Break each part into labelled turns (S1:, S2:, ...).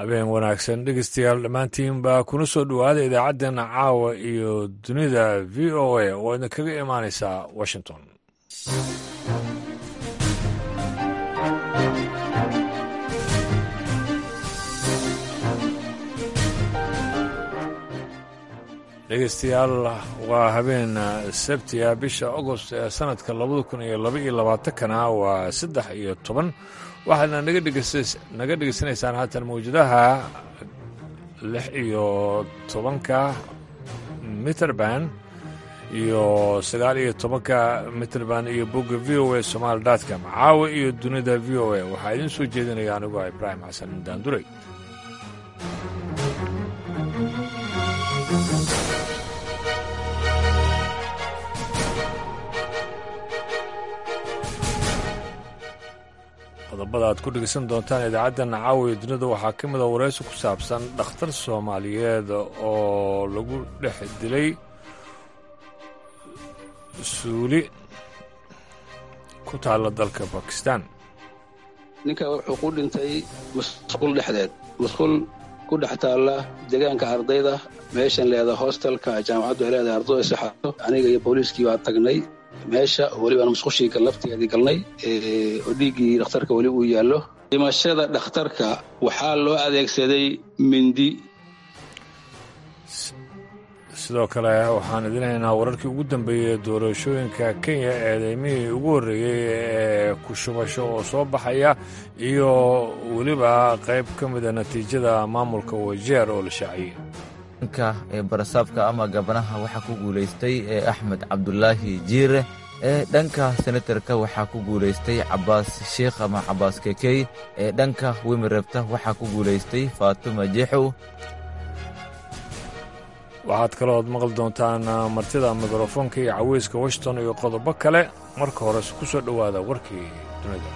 S1: habeen wanaagsan dhegeystayaal dhammaantiin baa kuna soo dhowaada idaacaddeena caawa iyo dunida v o a oo idinkaga imaanaysaa washington dhegeystayaal waa habeen sabtiga bisha agost ee sanadka labada kun iyo laba iyo labaatankana waa saddex iyo toban waxaadna naga dhegeysanaysaan haatan mawjadaha lix iyo tobanka mitrband iyo sagaal iyo tobanka mitrband iyo bogga v o a somaali dotcom caawa iyo dunida v o a waxaa idiin soo jeedinaya anigoo ibraahim xasan daanduray qodobada aad ku dhegeysan doontaan idaacaddan caawiya dunida waxaa ka mid a waraysi ku saabsan dhakhtar soomaaliyeed oo lagu dhex dilay suuli ku taalla dalka bakistan
S2: ninka wuxuu ku dhintay masquul dhexdeed masquul ku dhex taalla deegaanka ardayda meeshan leedaha hostelka jaamacaddu ay leedahay ardayda saxaado aniga iyo booliiskii baa tagnay meesha welibaan musqushiika lafteedii galnay oo dhiiggii dhakhtarka weli uu yaallo dhimashada dhakhtarka waxaa loo adeegsaday mindi
S1: sidoo kale waxaan idinaynaa wararkii ugu dambeeyey doorashooyinka kenya eedeymihii ugu horreeyey ee ku shubasho oo soo baxaya iyo weliba qayb ka mida natiijada maamulka wajeer oo la shaaciyey
S3: nka ee barasaabka ama gabanaha waxaa ku guulaystay ee axmed cabdulaahi jiire ee dhanka senatarka waxaa ku guulaystay cabaas sheikh ama cabaas kekey ee dhanka wimirebta waxaa ku guulaystay faatuma jeexow
S1: waxaad kalooad maqli doontaan martida mikrofoonka iyo caweyska washington iyo qodobo kale marka hores ku soo dhowaada warkii dunida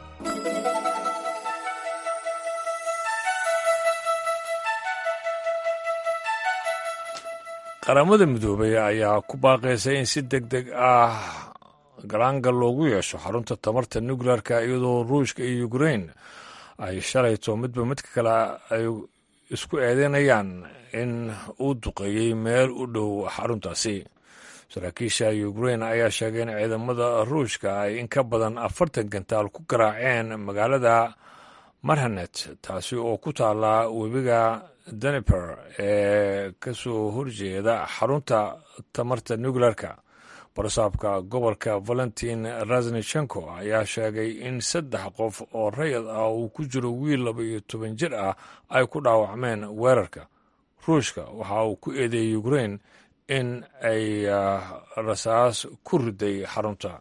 S1: qaramada midoobay ayaa ku baaqaysay in si deg deg ah galaangal loogu yeesho xarunta tamarta nukleerka iyadoo ruushka iyo ukrein ay shalayto midba midka kale ay isku eedeynayaan in uu duqeeyey meel u dhow xaruntaasi saraakiisha ukrein ayaa sheegay in ciidamada ruushka ay in ka badan afartan gantaal ku garaaceen magaalada marhanet taasi oo ku taalla webiga daniper ee ka soo horjeeda xarunta tamarta nukleerka barasaabka gobolka valentin rasnichenko ayaa sheegay in saddex qof oo rayad ah uu ku jiro wiil laba iyo toban jir ah ay ku dhaawacmeen weerarka ruushka waxa uu ku eedeeyey ukrein in ay rasaas ku riday xarunta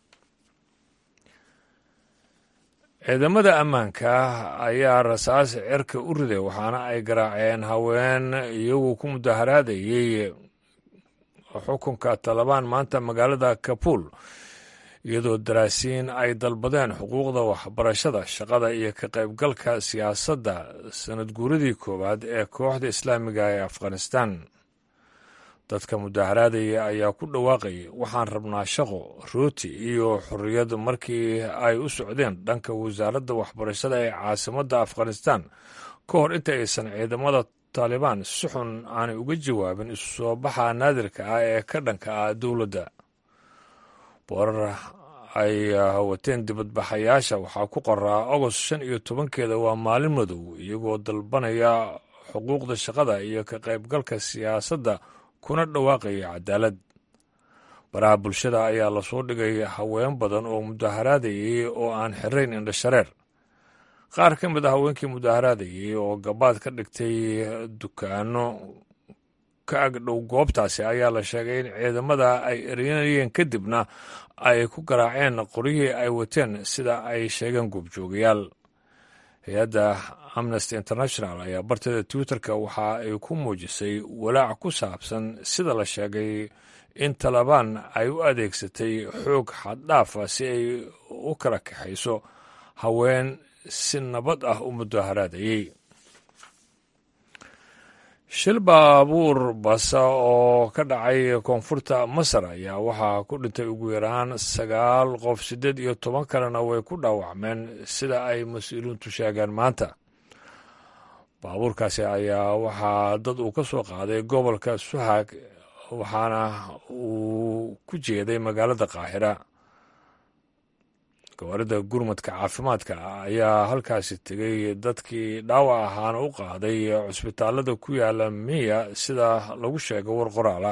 S1: ciidamada ammaanka ayaa rasaas cirka u riday waxaana ay garaaceen haween iyagoo ku mudaharaadayey xukunka talabaan maanta magaalada kabuul iyadoo daraasiin ay dalbadeen xuquuqda waxbarashada shaqada iyo ka qaybgalka siyaasadda sanad guuradii koowaad ee kooxda islaamiga ee afghanistan dadka mudaharaadaya ayaa ku dhawaaqayay waxaan rabnaa shaqo rooti iyo xorriyad markii ay u socdeen dhanka wasaaradda waxbarashada ee caasimadda afghanistan ka hor inta aysan ciidamada taalibaan si xun aanay uga jawaabin isu soo baxa naadirka ah ee ka dhanka ah dowladda boorar ay wateen dibadbaxayaasha waxaa ku qoraa agost shan iyo tobankeeda waa maalin madow iyagoo dalbanaya xuquuqda shaqada iyo ka qaybgalka siyaasadda kuna dhawaaqaya cadaalad baraha bulshada ayaa lasoo dhigay haween badan oo mudaharaadayay oo aan xirayn indhashareer qaar ka mid a haweenkii mudaharaadayay oo gabaad ka dhigtay dukaano ka agdhow goobtaasi ayaa la sheegay in ciidamada ay ereynayeen kadibna ay ku garaaceen qoryihii ay wateen sida ay sheegeen goobjoogayaal hay-adda amnesty international ayaa barteeda twitterka waxa ay ku muujisay walaac ku saabsan sida la sheegay in talabaan ay u adeegsatay xoog xaddhaafa si ay u kala kaxayso haween si nabad ah u mudaharaadayey shil baabuur basa oo ka dhacay koonfurta masar ayaa waxaa ku dhintay ugu yaraan sagaal qof siddeed iyo toban kalena way ku dhaawacmeen sida ay mas-uuliintu sheegeen maanta baabuurkaasi ayaa waxaa dad uu ka soo qaaday gobolka suhag waxaana uu ku jeeday magaalada qaahira gawaarida gurmadka caafimaadka ayaa halkaasi tegay dadkii dhaawac ahaana u qaaday cusbitaalada ku yaala miya sida lagu sheegay war qoraala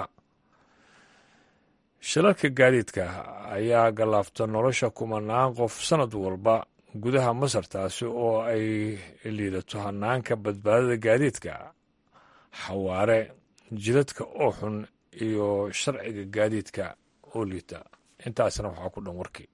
S1: shilalka gaadiidka ayaa gallaafta nolosha kumanaan qof sannad walba gudaha masar taasi oo ay liidato hanaanka badbaadada gaadiidka xawaare jidadka oo xun iyo sharciga gaadiidka oo liita intaasna waxaa ku dhan warkii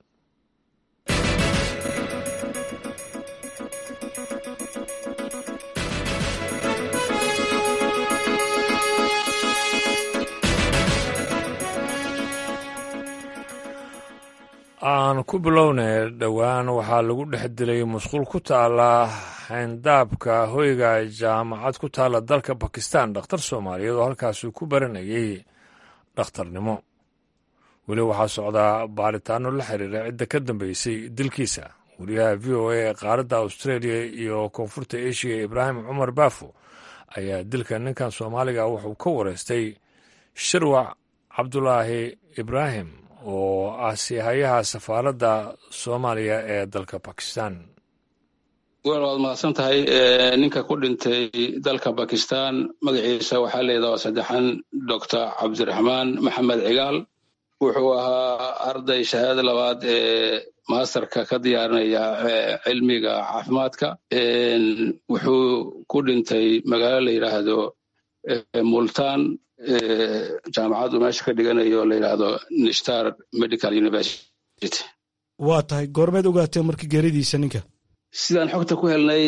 S1: aan ku bilownay dhowaan waxaa lagu dhex dilay musquul ku taala xayndaabka hoyga jaamacad ku taala dalka bakistan dhakhtar soomaaliyeed oo halkaasi ku baranayay dhakhtarnimo weli waxaa socdaa baaritaano la xiriira cidda ka dambeysay dilkiisa wariyaha v o a ee qaaradda australia iyo koonfurta asia ibraahim cumar baafo ayaa dilka ninkan soomaaliga wuxuu ka wareystay shirwac cabdulaahi ibraahim oo ah siihayaha safaaradda soomaaliya ee dalka bakistan
S2: wel waad mahadsan tahay ninka ku dhintay dalka bakistan magaciisa waxaa leedaha saddexan doctor cabdiraxmaan maxamed cigaal wuxuu ahaa arday shahaada labaad ee masterka ka diyaarinaya cilmiga caafimaadka wuxuu ku dhintay magaalo la yidhaahdo multan jaamacaddu meesha ka dhiganayo la yidhaahdo nishtar medical university
S4: waa tahay goormeed ogaatee markii geeridiisa ninka
S2: sidaan xogta ku helnay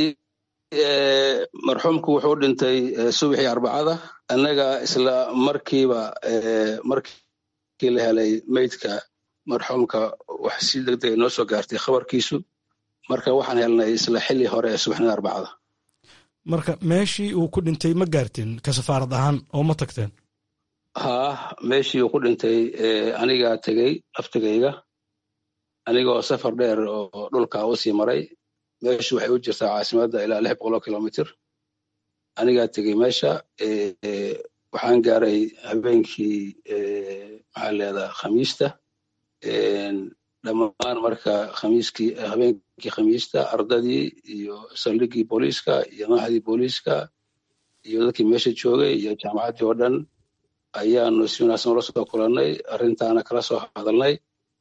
S2: marxuumku wuxuu dhintay subaxii arbacada annaga isla markiiba markii la helay meydka marxuumka wax si deg dega noo soo gaartay khabarkiisu marka waxaan helnay isla xilli hore ee subaxnida arbacada
S4: marka meeshii uu ku dhintay ma gaarteen ka safaarad ahaan oo ma tagteen
S2: haa meeshii uu ku dhintay anigaa tegey laftigayga anigoo safar dheer oo dhulka u sii maray meeshu waxay u jirtaa caasimadda ilaa lix boqoloo kilomitr anigaa tegey meesha waxaan gaaray habeenkii maxaa leedaa khamiista dhammaan marka khamiiskii habeenkii khamiista ardadii iyo saldhigii booliiska iyo madaxdii booliiska iyo dadkii meesha joogay iyo jaamacaddii oo dhan ayaanu si wanaagsan ula soo kulannay arrintaana kala soo hadalnay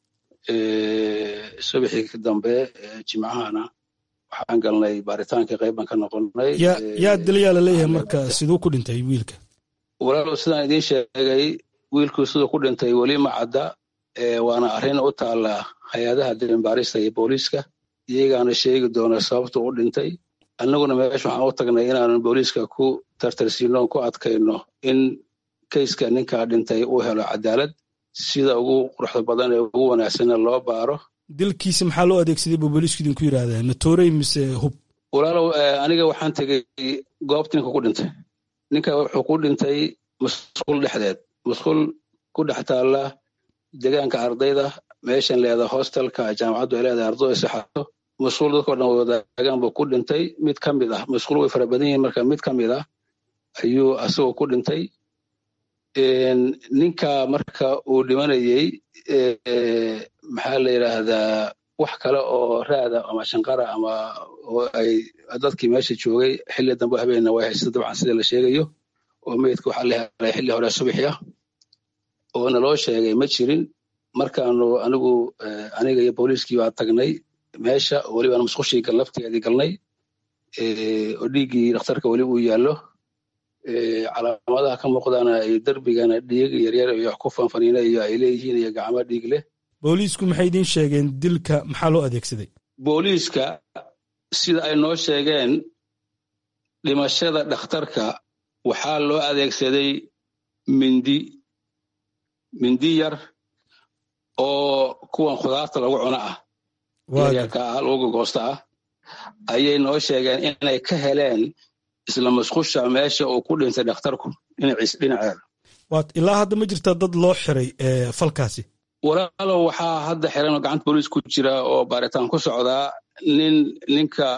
S2: subaxii dambe jimcahana waxaan galnay baaritaankii qayb baan ka noqonnay
S4: yaa dilayaa la leeyahay marka siduu ku dhintay wiilka
S2: walaalow sidaan idiin sheegay wiilku siduu ku dhintay weli ma cadda waana arrin u taalla hay-adaha dirinbaarista iyo booliiska iyagaana sheegi doona sababtu u dhintay annaguna meesha waxaan u tagnay inaanu booliiska ku tartarsiino ku adkayno in kayska ninkaa dhintay uu helo cadaalad sida ugu quruxda badan ee ugu wanaagsanna loo baaro
S4: dilkiisa maxaa loo adeegsaday buu booliisku idinku yidhaahdeen matorey mise hub
S2: walaalow aniga waxaan tegey goobta ninka ku dhintay ninka wuxuu ku dhintay musqul dhexdeed musqul ku dhex taalla degaanka ardayda meeshan leeda hostelka jaamacaddu ay leedahay ardayda saxato musquul dadkao dhan wadaagaan buu ku dhintay mid ka mid ah musquul way fara badan yihiin marka mid ka mid ah ayuu asagoo ku dhintay ninka marka uu dhimanayey maxaa la yidhaahdaa wax kale oo raada ama shanqara ama oo ay dadkii meesha joogay xilli dambe habeenna way haysta dabcan sida la sheegayo oo meydka waxaa la helay xilli hore subaxi ah oo naloo sheegay ma jirin markaanu anigu aniga iyo booliiskii baa tagnay meesha welibaan musqushii laftigeedii galnay oo dhiiggii dhakhtarka weli uu yaallo calaamadaha ka muuqdaana ay derbigana dhiig yaryar iyo ku fanfaniina iyo ay leeyihiin iyo gacmo dhiig leh
S4: booliisku maxay idiin sheegeen dilka maxaa loo adeegsaday
S2: booliiska sida ay noo sheegeen dhimashada dhakhtarka waxaa loo adeegsaday mindi mindi yar oo kuwan khudaarta lagu cuno ah yaryarka ah lagu gogoosta ah ayay noo sheegeen inay ka heleen isla musqusha meesha uu ku dhintay dhakhtarku dhinaceeda
S4: waad ilaa hadda ma jirtaa dad loo xiray falkaasi
S2: walaalow waxaa hadda xiran oo gacanta booliis ku jira oo baaritaan ku socdaa nin ninka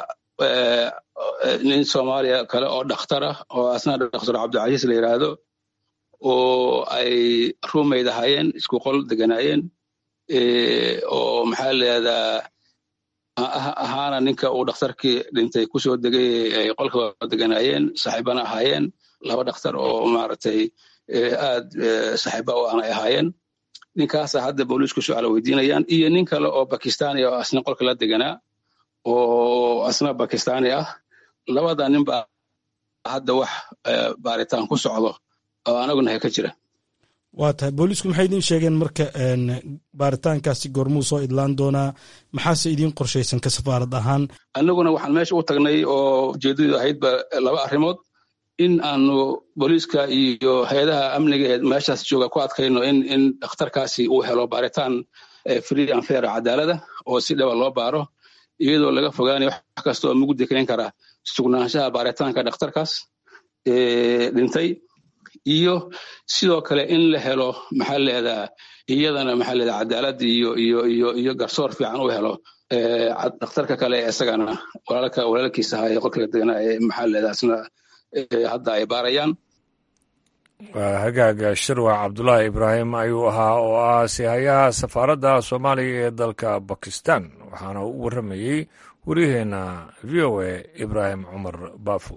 S2: nin soomaaliya kale oo dhakhtar ah oo asna dhakhtar cabdicasiis la yidhaahdo oo ay ruumayd ahaayeen isku qol deganaayeen oo maxaa leedaa ahaana ninka uu dhakhtarkii dhintay kusoo degay ay qolka deganaayeen saaxiibana ahaayeen laba dhakhtar oo maaragtay aad saaxiiba u aanay ahaayeen ninkaasa hadda booliisku su-aala weydiinayaan iyo nin kale oo bakistani oo asna qolka la deganaa oo asna bakistani ah labada nin baa hadda wax baaritaan ku socdo oo anagunahay ka jira
S4: waa tahay booliisku maxay idiin sheegeen marka baaritaankaasi goormuu soo idlaan doonaa maxaase idiin qorshaysan ka safaarad ahaan
S2: annaguna waxaan meesha u tagnay oo ujeedadu ahaydba laba arrimood in aanu booliiska iyo hay-adaha amniga ee meeshaas jooga ku adkayno in in dhakhtarkaasi uu helo baaritaan free and fair cadaalada oo si dhaba loo baaro iyadoo laga fogaanayo wax kasta oo mugdi keyn kara sugnaanshaha baaritaanka dhakhtarkaas dhintay iyo sidoo kale in la helo maxaa leedaa iyadana maxaa leedaa cadaalad iyo iyo iyo iyo garsoor fiican u helo dhakhtarka kale ee isagana walaalka walaalkiisa ahaa ee qolka deganaa ee maxaa leedaa isna hadda ay baarayaan
S1: waa hagaaga shirwac cabdulaahi ibraahim ayuu ahaa oo ah sihayaha safaaradda soomaaliya ee dalka bakistan waxaana u warramayey waryaheena v o a ibraahim cumar baafo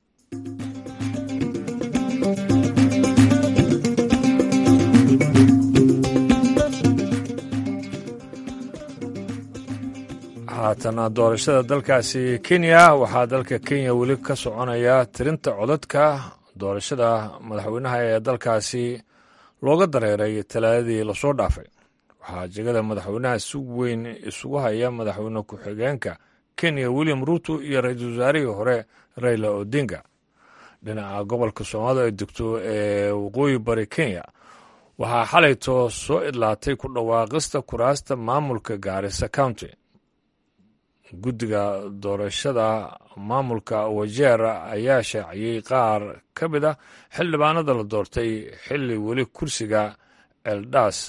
S1: haatana doorashada dalkaasi kenya waxaa dalka kenya weli ka soconaya tirinta codadka doorashada madaxweynaha ee dalkaasi looga dareeray talaadadii lasoo dhaafay waxaa jegada madaxweynaha si weyn isugu haya madaxweyne ku-xigeenka kenya william ruuto iyo ra-iisul wasaarihii hore raila odinga dhinaca gobolka soomaalida ay degto ee waqooyi bari kenya waxaa xalayto soo idlaatay ku dhawaaqista kuraasta maamulka gaarisa county guddiga doorashada maamulka wajeer ayaa shaaciyey qaar ka mid ah xildhibaanada la doortay xilli weli kursiga eldaas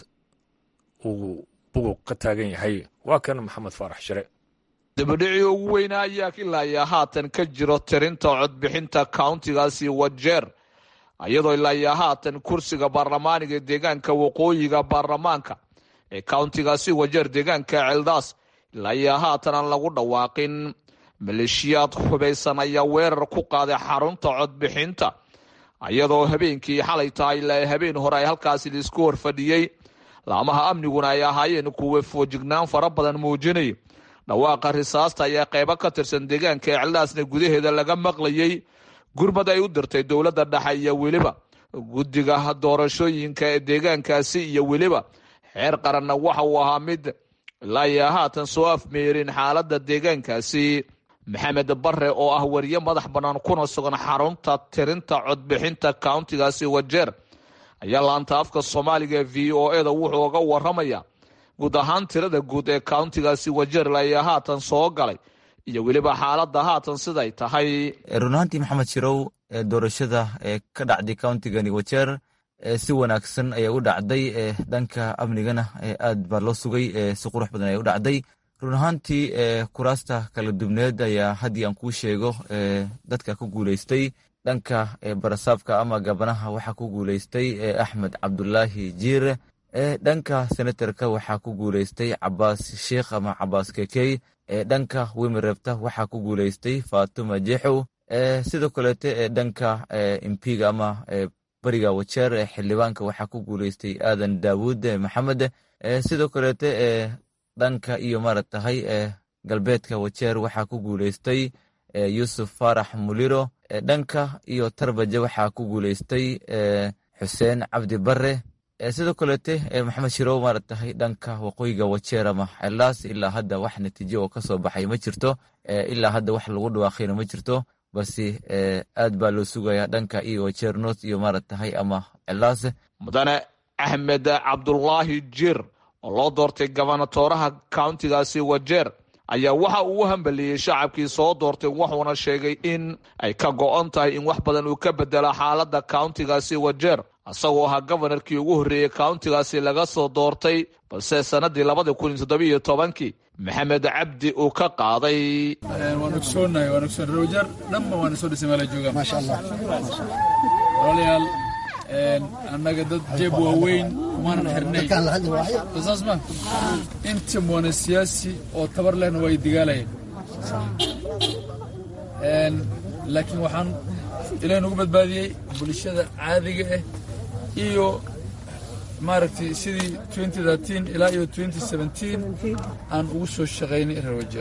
S1: uu buguq ka taagan yahay waa kan maxamed faarax shire
S5: dibadhicii ugu weynaa ayaa ilaayaa haatan ka jiro tirinta codbixinta countigaasi wajeer iyadoo ilaayaa haatan kursiga baarlamaaniga deegaanka waqooyiga baarlamaanka ee countigaasi wajeer deegaanka celdaas ilaayaa haatan aan lagu dhawaaqin maleeshiyaad hubaysan ayaa weerar ku qaaday xarunta codbixinta iyadoo habeenkii xalay tahay ilaa habeen hore ay halkaasi laisku horfadhiyey laamaha amniguna ay ahaayeen kuwa foojignaan fara badan muujinay dhawaaqa risaasta ayaa qeybo ka tirsan deegaanka eclaasna gudaheeda laga maqlayey gurmad ay u dirtay dowladda dhexe iyo weliba guddiga doorashooyinka ee deegaankaasi iyo weliba xeer qaranna waxa uu ahaa mid ilaayaa haatan soo afmeerin xaaladda deegaankaasi maxamed bare oo ah wariye madax bannaan kuna sugan xarunta tirinta codbixinta countigaasi wajeer ayaa laanta afka soomaaliga v o eda wuxuu uga waramaya guud ahaan tirada guud ee countigaasi wajeer ilaayaa haatan soo galay iyo weliba xaaladda haatan siday tahay
S3: run ahaantii maxamed shirow doorashada ee ka dhacday countigani wajeer si wanaagsan ayay u dhacday dhanka amnigana aad baa loo sugay si qurux badan ayay u dhacday run ahaantii kuraasta kala dubneed ayaa haddii aan kuu sheego dadka ku guuleystay dhanka barasaabka ama gabanaha waxaa ku guuleystay axmed cabdulaahi jiire dhanka senatarka waxaa ku guuleystay cabaas sheikh ama cabaas kekey dhanka wimerebta waxaa ku guuleystay fatuma jexow sidoo kaleete dhanka impiga ama bariga wajeer xildhibaanka waxaa ku guuleystay aadan daawud maxamed sidoo kaleete dhanka iyo maaragtahay galbeedka wajeer waxaa ku guuleystay yuusuf faarax muliro dhanka iyo tarbaje waxaa ku guuleystay xuseen cabdi bare sidoo kaleete maxamed shirow maaragtahay dhanka waqooyiga wajeer ama xelaas ilaa hadda wax natiijo oo kasoo baxay ma jirto ilaa hadda wax lagu dhawaaqayna ma jirto balse aad baa loo sugayaa dhanka iyo wajeer north iyo maaragtahay ama celaas
S5: mudane axmed cabdulaahi jir oo loo doortay gobonatooraha countigaasi wajeer ayaa waxa uu u hambaliyey shacabkii soo doortay wuxuuna sheegay in ay ka go-on tahay in wax badan uu ka bedelo xaaladda countigaasi wajeer isagoo ahaa gobanarkii ugu horreeyey countigaasi laga soo doortay balse sannaddii labada kun iyo toddobiiyo tobankii maxamed cabdi uu ka qaaday
S6: waan ogsoonahay waan ogsoon rawjar dhanba waana soo dhisay meela joogaan maasha allah walaalayaal annaga dad jeeb waaweyn umaanan xirnay saas ma inta moona siyaasi oo tabar lehna waa digaalayeen laakiin waxaan ilaah nagu badbaadiyey bulshada caadiga ah iyo maaragtay sidii ilaa iyo aan ugu soo shaqaynay rawajeer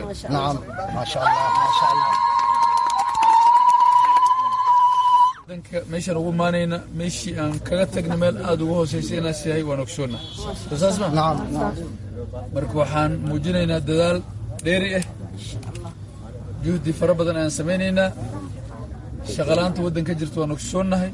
S6: danka meeshaan ugu maanayna meeshii aan kaga tagna meel aada ugu hoosaysay inaas yahay waan ogsoonna saas ma marka waxaan muujinaynaa dadaal dheeri ah juhdi fara badan ayaan samaynaynaa shaqalaanta waddanka jirta waan ogsoonnahay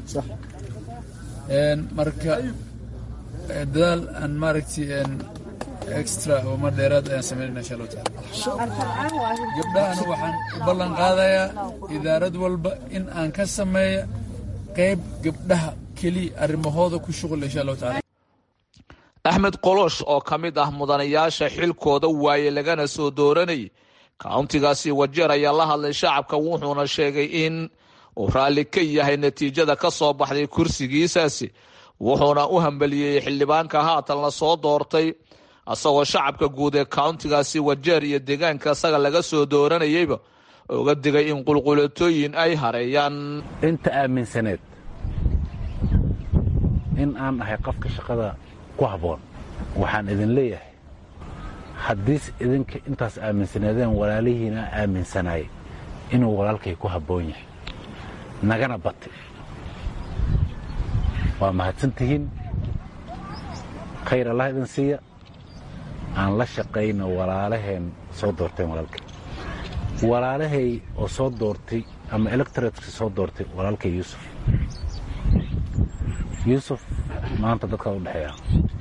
S6: marka dadaal aan maaragtay extra oo mar dheeraad ayaan samaynayna insha allahu taala gabdhahana waxaan u ballan qaadayaa idaarad walba in aan ka sameeya qayb gabdhaha keliya arrimahooda ku shuqul insha allahu taala
S5: axmed qolosh oo ka mid ah mudanayaasha xilkooda waaye lagana soo dooranayay kauntigaasi wajeer ayaa la hadlay shacabka wuxuuna sheegay in uu raalli ka yahay natiijada ka soo baxday kursigiisaasi wuxuuna u hambaliyey xildhibaanka haatan la soo doortay isagoo shacabka guud ee kauntigaasi wajeer iyo deegaanka isaga laga soo dooranayeyba uga digay in qulqulatooyin ay hareeyaan
S7: inta aaminsaneed in aan ahay qofka shaqada ku habboon waxaan idin leeyahay haddiis idinka intaas aaminsaneedeen walaalihiina aaminsanaayay inuu walaalkay ku habboon yahay nagana batay waa mahadsantihiin khayr allah idin siiya aan la shaqayno walaalaheen soo doorteen walaalkay walaalahay oo soo doortay ama electoratka soo doortay walaalkay yuusuf yuusuf maanta dadkaad u dhexeeyaa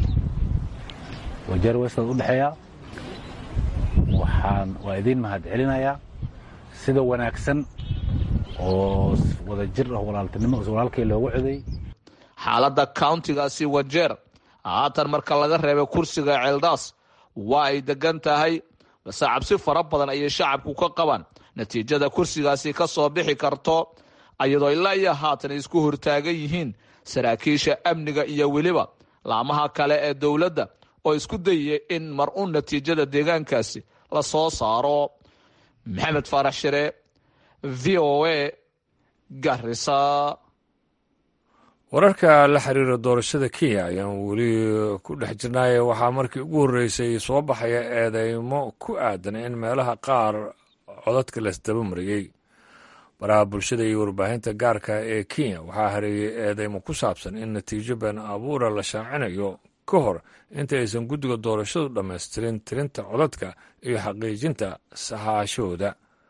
S7: wajeer westaad u dhexeeyaa waxaan waa idiin mahad celinayaa sida wanaagsan oo wada jir ah walaaltinimo walaalkay loogu coday
S5: xaaladda kauntigaasi wajeer haatan marka laga reebay kursiga ceeldaas waa ay degan tahay balse cabsi fara badan ayay shacabku ka qabaan natiijada kursigaasi ka soo bixi karto iyadoo ilaa iyo haatan isku hortaagan yihiin saraakiisha amniga iyo weliba laamaha kale ee dowladda oo isku dayaya in mar un natiijada deegaankaasi la soo saaro maxamed faarax shire v o a garisa
S1: wararka la xiriira doorashada kenya ayaan weli ku dhex jirnaaye waxaa markii ugu horreysay soo baxaya eedeymo ku aadan in meelaha qaar codadka laisdaba mariyey baraha bulshada iyo warbaahinta gaarka ee kenya waxaa hareeyey eedeymo ku saabsan in natiijo been abuura la shaacinayo ka hor inta aysan guddiga doorashadu dhammaystirin tirinta codadka iyo xaqiijinta sahaashooda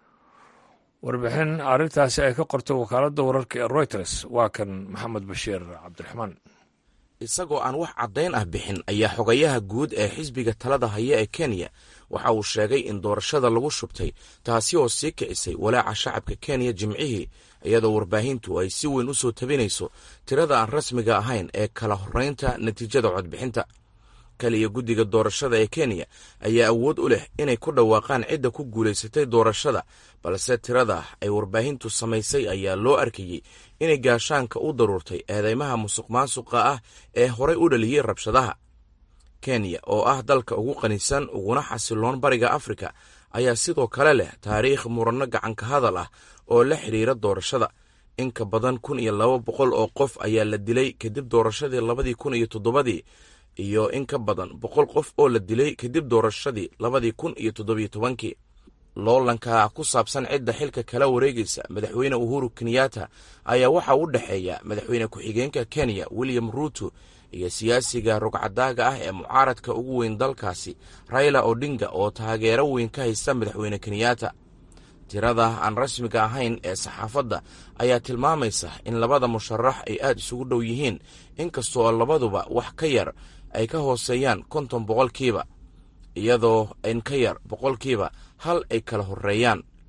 S1: warbixin arrintaasi ay ka qortay wakaaladda wararka ee reuters waa kan maxamed bashiir cabdiraxmaan
S8: isagoo aan wax caddayn ah bixin ayaa xogayaha guud ee xisbiga talada haya ee kenya waxa uu sheegay in doorashada lagu shubtay taasi oo sii kicisay walaaca shacabka kenya jimcihii iyadoo warbaahintu ay si weyn u soo tabinayso tirada aan rasmiga ahayn ee kala horraynta natiijada codbixinta kaliya guddiga doorashada ee kenya ayaa awood u leh inay ku dhawaaqaan cidda ku guulaysatay doorashada balse tirada ay warbaahintu samaysay ayaa loo arkayey inay gaashaanka u daruurtay eedeymaha musuq maasuqa ah ee horay u dhaliyey rabshadaha kenya oo ah dalka ugu qanisan uguna xasiloon bariga afrika ayaa sidoo kale leh taariikh muranno gacanka hadal ah oo la xidhiira doorashada in ka badan kun iyo laba boqol oo qof ayaa la dilay kadib doorashadii labadii kun iyo toddobadii iyo in ka badan boqol qof oo la dilay kadib doorashadii labadii kun iyo toddobiyo tobankii loolanka ku saabsan cidda xilka kala wareegaysa madaxweyne uhuru kenyatta ayaa waxa u dhexeeya madaxweyne ku-xigeenka kenya william ruuto iyo siyaasiga rogcadaaga ah ee mucaaradka ugu weyn dalkaasi raila odinga oo taageero weyn ka haysta madaxweyne kenyatta tirada aan rasmiga ahayn ee saxaafadda ayaa tilmaamaysa in labada musharax ay aad isugu dhow yihiin inkastoo labaduba wax ka yar ay ka hooseeyaan konton boqolkiiba iyadoo in ka yar boqolkiiba hal ay kala horreeyaan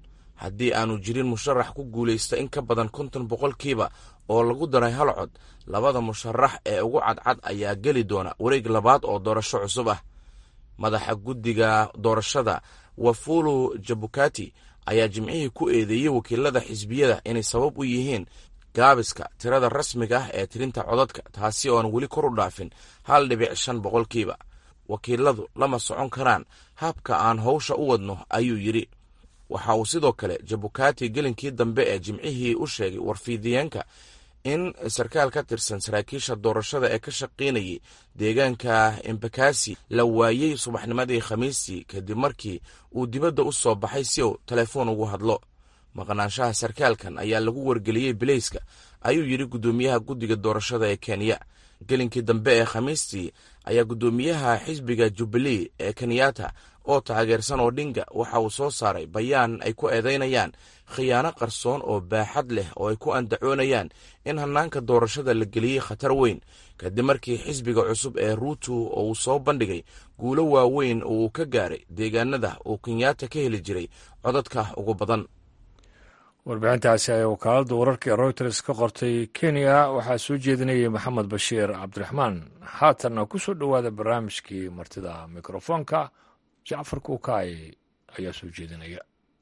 S8: haddii aanu jirin musharax ku guulaysta in ka badan konton boqolkiiba oo lagu daray hal cod labada musharax ee ugu cadcad ayaa geli doona wareeg labaad oo doorasho cusub ah madaxa guddiga doorashada wafulu jabukati ayaa jimcihii ku eedeeyey wakiilada xisbiyada inay sabab u yihiin gaabiska tirada rasmiga ah ee tirinta codadka taasi ooan weli kor u dhaafin hal dhibic shan boqolkiiba wakiiladu lama socon karaan habka aan howsha u wadno ayuu yidhi waxa uu sidoo kale jabukati gelinkii dambe ee jimcihii u sheegay warfiidiyeenka in sarkaal ka tirsan saraakiisha doorashada ee ka shaqaynayay deegaanka embakasi la waayey subaxnimadii khamiistii kadib markii uu dibadda u soo baxay si uu telefoon ugu hadlo maqnaanshaha sarkaalkan ayaa lagu wargeliyey bileyska ayuu yidhi guddoomiyaha guddiga doorashada ee kenya gelinkii dambe ee khamiistii ayaa guddoomiyaha xisbiga jubilee ee kenyatta oo taageersan odhinga waxa uu soo saaray bayaan ay ku eedaynayaan khiyaano qarsoon oo baaxad leh oo ay ku andacoonayaan in hannaanka doorashada la geliyey khatar weyn kadib markii xisbiga cusub ee ruutu oo uu soo bandhigay guulo waaweyn oo uu ka gaaray deegaanada uu kenyatta ka heli jiray codadka ugu badan
S1: warbixintaasi ayaa wakaaladda wararka ee reuters ka qortay kenya waxaa soo jeedinayay maxamed bashiir cabdiraxmaan haatanna ku soo dhowaada barnaamijkii martida mikrofoonka jacfar kuukaay ayaa soo jeedinaya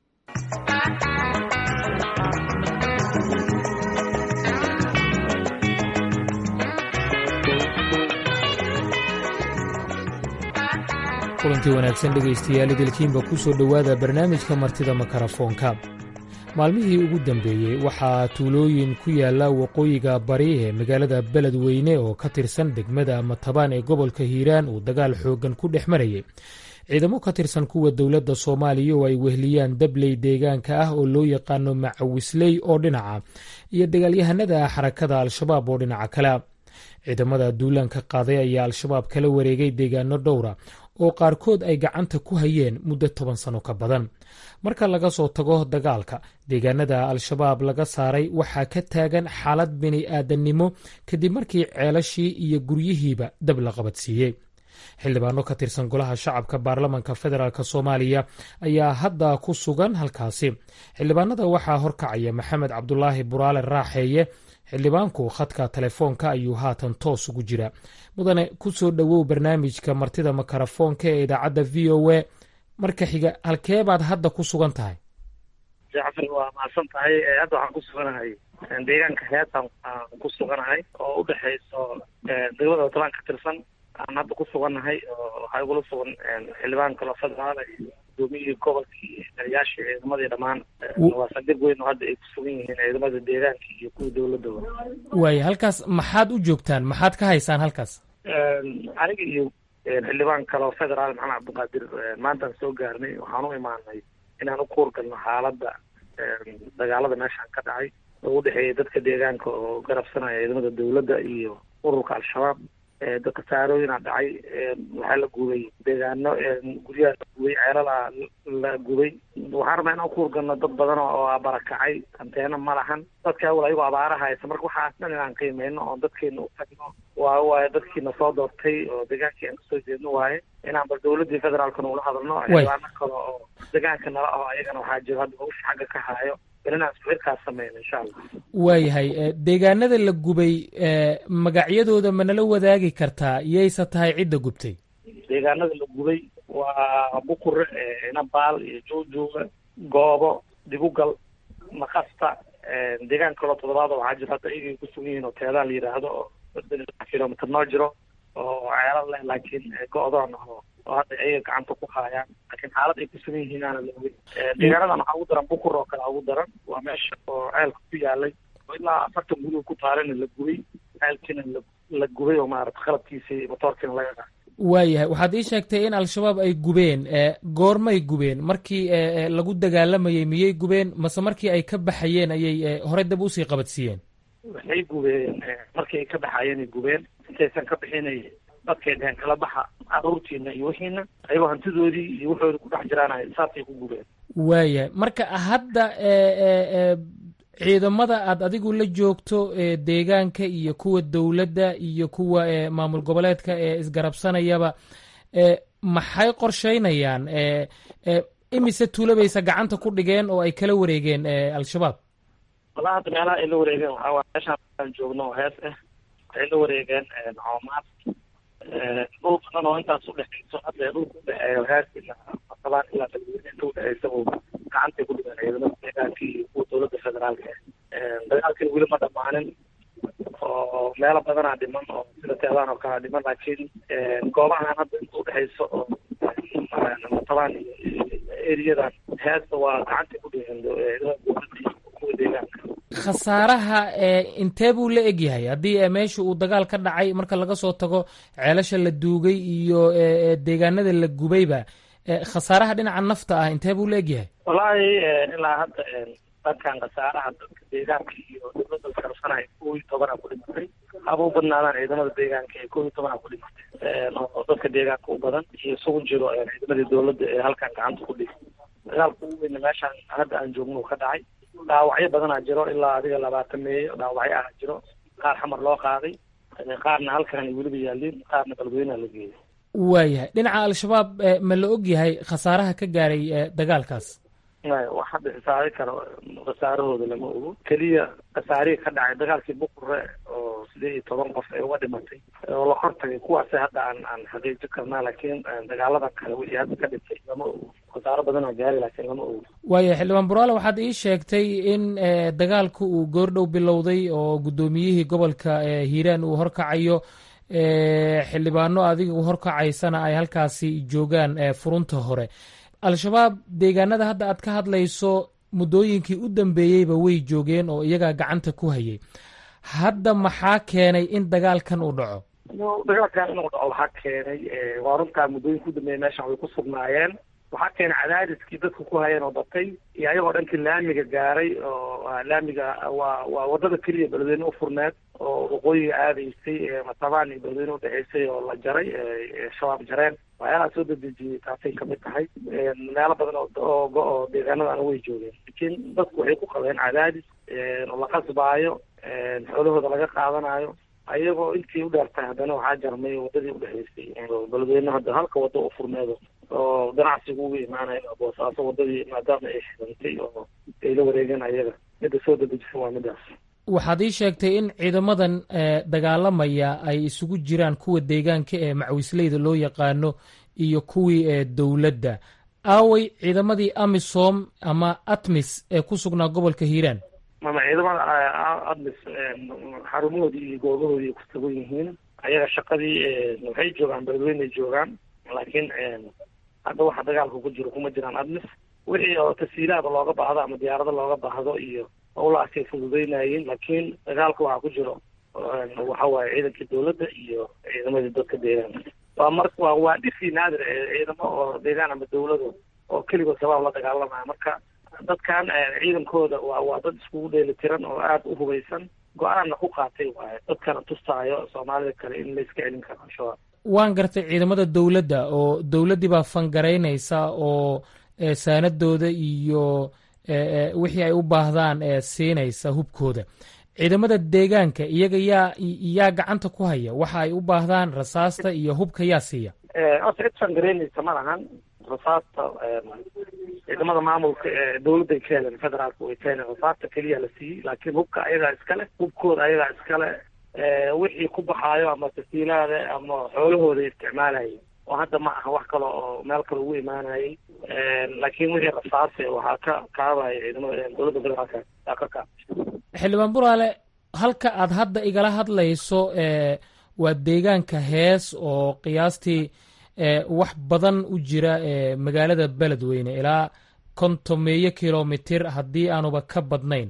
S9: kulantii wanaagsan dhegaystayaal idilkiinba ku soo dhowaada barnaamijka martida makarafoonka maalmihii ugu dambeeyey waxaa tuulooyin ku yaalla waqooyiga bari ee magaalada beledweyne oo ka tirsan degmada matabaan ee gobolka hiiraan uu dagaal xooggan ku dhex marayay ciidamo ka tirsan kuwa dowladda soomaaliya oo ay wehliyaan dabley deegaanka ah oo loo yaqaano macawisley oo dhinaca iyo dagaalyahanada xarakada al-shabaab oo dhinaca kale ciidamada duulaanka qaaday ayaa al-shabaab kala wareegay deegaano dhowra oo qaarkood ay gacanta ku hayeen muddo toban sano ka badan marka laga soo tago dagaalka deegaanada al-shabaab laga saaray waxaa ka taagan xaalad bini aadannimo kadib markii ceelashii iyo guryihiiba dab la qabadsiiyey xildhibaano ka tirsan golaha shacabka baarlamanka federaalk soomaaliya ayaa hadda ku sugan halkaasi xildhibaanada waxaa horkacaya maxamed cabdulaahi buraale raaxeeye xildhibaanku khadka telefoonka ayuu haatan toos ugu jira mudane ku soo dhowow barnaamijka martida makarafoonka ee idaacadda v o a marka xiga halkee baad hadda ku sugan tahay
S10: jacfar waa mahadsan tahay hadda waxaan ku suganahay deegaanka heetan aan ku suganahay oo u dhexayso degmada watalaan ka tirsan aan hadda ku sugannahay oo waxaa igula sugan xildhibaan kaloo federaal iyo gudoomiyihii gobolkii taliyaashii ciidamadii dhammaan waa saldhig weyn oo hadda ay ku sugan yihiin ciidamada deegaanka iyo kuwa dowladooda
S9: waaya halkaas maxaad u joogtaan maxaad ka haysaan halkaas
S10: aniga iyo xildhibaan kaloo federaal maxamed cabdiqaadir maantaan soo gaarnay waxaan u imaanay inaan u kuurgalno xaaladda dagaalada meeshaan ka dhacay oo u dhexeeya dadka deegaanka oo garabsanaya ciidamada dowladda iyo ururka al-shabaab dadka saarooyina dhacay waxaa la gubay deegaano guryaha la gubay ceelala la gubay waxaan rabnaa inaan kuurgalno dad badan oo barakacay anteena ma lahan dadka awal ayagoo abaaraha haysa marka waxaas dhan inaan qiimeyno oo dadkeena u tagno waa waaye dadkiina soo doortay oo deegaankii aan kasoo jeedno waaye inaan bal dowladdii federaalkana ula hadalno xildhibaano kale oo deegaanka nala aho ayagana waxaa jiro hadda hawsha xagga ka haayo
S9: waayahay deegaanada la gubay magacyadooda ma nala wadaagi kartaa yayse tahay cidda gubtay
S10: deegaanada la gubay waa bukure inabaal iyo joojooga goobo digugal makasta deegaan kaloo toddobaad waxaa jiro hadda iyagay ku sugan yihiin oo teedaan la yidhaahdo oo kilomitr noo jiro oo ceelal leh laakiin go-doon oo oo hadda ayaga gacanta ku haayaan laakiin xaalad ay ku sugan yihiin aana la ogin deegaanadan waxaa ugu daran bukur oo kale ugu daran waa meesha oo ceelka ku yaalay oo ilaa afartan guriga ku taalana la gubay ceelkiina la gubay oo maarata qalabkiisii motoorkiina laga qa
S9: waayahay waxaad ii sheegtay in al-shabaab ay gubeen goormay gubeen markii lagu dagaalamayey miyay gubeen mase markii ay ka baxayeen ayay horey dab usii qabadsiiyeen
S10: waxay gubeen markii ay ka baxayeenay gubeen intaysan ka bixinay dadkay dheheen kala baxa caruurtiina iyo wixiina ayagoo hantidoodii iyo waxooda ku dhex jiraan saasay ku gubeen
S9: waayahay marka hadda ciidamada aad adigu la joogto deegaanka iyo kuwa dowladda iyo kuwa maamul goboleedka ee isgarabsanayaba maxay qorsheynayaan imise tuulabaysa gacanta ku dhigeen oo ay kala wareegeen al-shabaab
S10: wallahi hadda meelaha ay la wareegeen waxaa waay meeshaan aan joogno oo hees ah waxay la wareegeen coomaad dhul badan oo intaas udhexeyso hadda dhulka udhexeeyo hees ilaa masabaan ilaa balweyne inta udhexeysa uu gacantay ku dhigeen ciidamada deegaanka iyo kuwa dowladda federaalka dagaalkan weli ma dhamaanin oo meelo badanaa dhiman oo sida teedaan oo kale dhiman laakiin goobahan hadda inta udhexeyso oo matabaan iyo eriyadan heesta waa gacantay ku dhigeen ciidamada dowladda iyo kuwa deegaanka
S9: khasaaraha intee buu la egyahay haddii meesha uu dagaal ka dhacay marka laga soo tago ceelasha la duugay iyo deegaanada la gubayba khasaaraha dhinaca nafta ah intee buu la egyahay
S10: wallaahi ilaa hadda dhankan khasaaraha dadka deegaanka iyo dowladda iskarsanaya kow iyo tobanaa ku dhimatay haba u badnaadaan ciidamada deegaanka ee kow iyo tobanaa ku dhimatay oo dadka deegaanka u badan iyo isugu jiro ciidamadii dowladda ee halkan gacanta ku dhigay dagaalka ugu weyna meeshaan hadda aan joogno ka dhacay dhaawacyo badanaa jiro ilaa adiga labaatan meeyo dhaawacyo ah jiro qaar xamar loo qaaday qaarna halkan ay weliba yaaliin qaarna balweynaha la geeyay
S9: waayahay dhinaca al-shabaab ma la og yahay khasaaraha ka gaaray dagaalkaas
S10: wax hadda xisaabi karo khasaarahooda lama ogo keliya khasaarihii ka dhacay dagaalkii buqure oo sideed iyo toban qof ay uga dhimatay oo la hortagay kuwaasi hadda aan aan xaqiijin karnaa laakiin dagaalada kale wixii hadda ka dhintay lama ogo khasaaro badanaa gaari laakiin lama ogo
S9: waaya xildhibaan buraale waxaad ii sheegtay in dagaalku uu goordhow bilowday oo guddoomiyihii gobolka hiiraan uu horkacayo xildhibaano adiga horkacaysana ay halkaasi joogaan furunta hore al-shabaab deegaanada hadda aad ka hadlayso muddooyinkii u dambeeyeyba way joogeen oo iyagaa gacanta ku hayay hadda maxaa keenay in dagaalkan uu dhaco
S10: dagaalkan inuu dhaco waxaa keenay waa runtaa muddooyinka u dambeeyey meeshan way ku sugnaayeen waxaa keenay cadaadiskii dadku ku hayeen oo batay iyo ayagoo dhankii laamiga gaaray oo laamiga waa waa wadada keliya beledweyne u furneed oo waqooyiga aadaysay matabaan iyo beledweyne udhexeysay oo la jaray shabaab jareen waxyaalaha soo dedejiyey taasay kamid tahay meelo badan oo oo deegaanadana way joogeen laakiin dadku waxay ku qabeen cadaadis oo la qasbaayo xoolahooda laga qaadanayo ayagoo intii u dheertahay haddana waxaa jarmay wadadii udhexeysay beledweyne hadda halka wado u furneedo oo ganacsigu uga imaanayo boosaaso wadadii maadaama ay xidhantay oo ay la wareegeen ayaga midda soo dedejisa waa midaas
S9: waxaad ii sheegtay in ciidamadan dagaalamaya ay isugu jiraan kuwa deegaanka ee macwisleyda loo yaqaano iyo kuwii dowladda aaway ciidamadii amisom ama atmis ee ku sugnaa gobolka hiiraan
S10: mama ciidamada admis xarumahoodii iyo goobahoodii ku sugan yihiin ayaga shaqadii waxay joogaan beledweynay joogaan laakiin hadda waxa dagaalka ku jiro kuma jiraan admis wixii oo tasiilaada looga baahdo ama diyaarado looga baahdo iyo howlahaasay fududeynayeen laakiin dagaalka waxaa ku jiro waxa waaye ciidankii dowladda iyo ciidamadii dadka deegaanka waa mar waa waa dhifii naadir ciidamo oo deegaan ama dowlado oo keligood shabaab la dagaalamaya marka dadkan ciidankooda waa waa dad iskugu dheeli tiran oo aada u hubaysan go-aanna ku qaatay waaye dadkana tustaayo soomaalida kale in la iska celin karo al-shabaab
S9: waan gartay ciidamada dowladda oo dowladdii baa fangaraynaysa oo saanadooda iyo wixii ay u baahdaan siinaysa hubkooda ciidamada deegaanka iyaga yaa yaa gacanta ku haya waxa ay u baahdaan rasaasta iyo hubka yaa siiya
S10: horta cid fangaraynaysa ma lahan rasaasta ciidamada maamulka ee dowladday ka heleen federaalka way ka heleen rasaasta keliya la siiyey laakiin hubka ayagaa iskale hubkooda ayagaa iskale wixii ku baxaayo ama tasiilaada ama xoolahooda isticmaalayay oo hadda ma aha wax kale oo meel kale ugu imaanayay laakiin wixii rasaase waxaa ka kaabaya ciidamada dowladda federaalka aa ka kaab
S9: xildhibaan buraale halka aad hadda igala hadlayso waa deegaanka hees oo qiyaastii wax badan u jira magaalada beledweyne ilaa kontomeeyo kilomitir haddii aanuba ka badnayn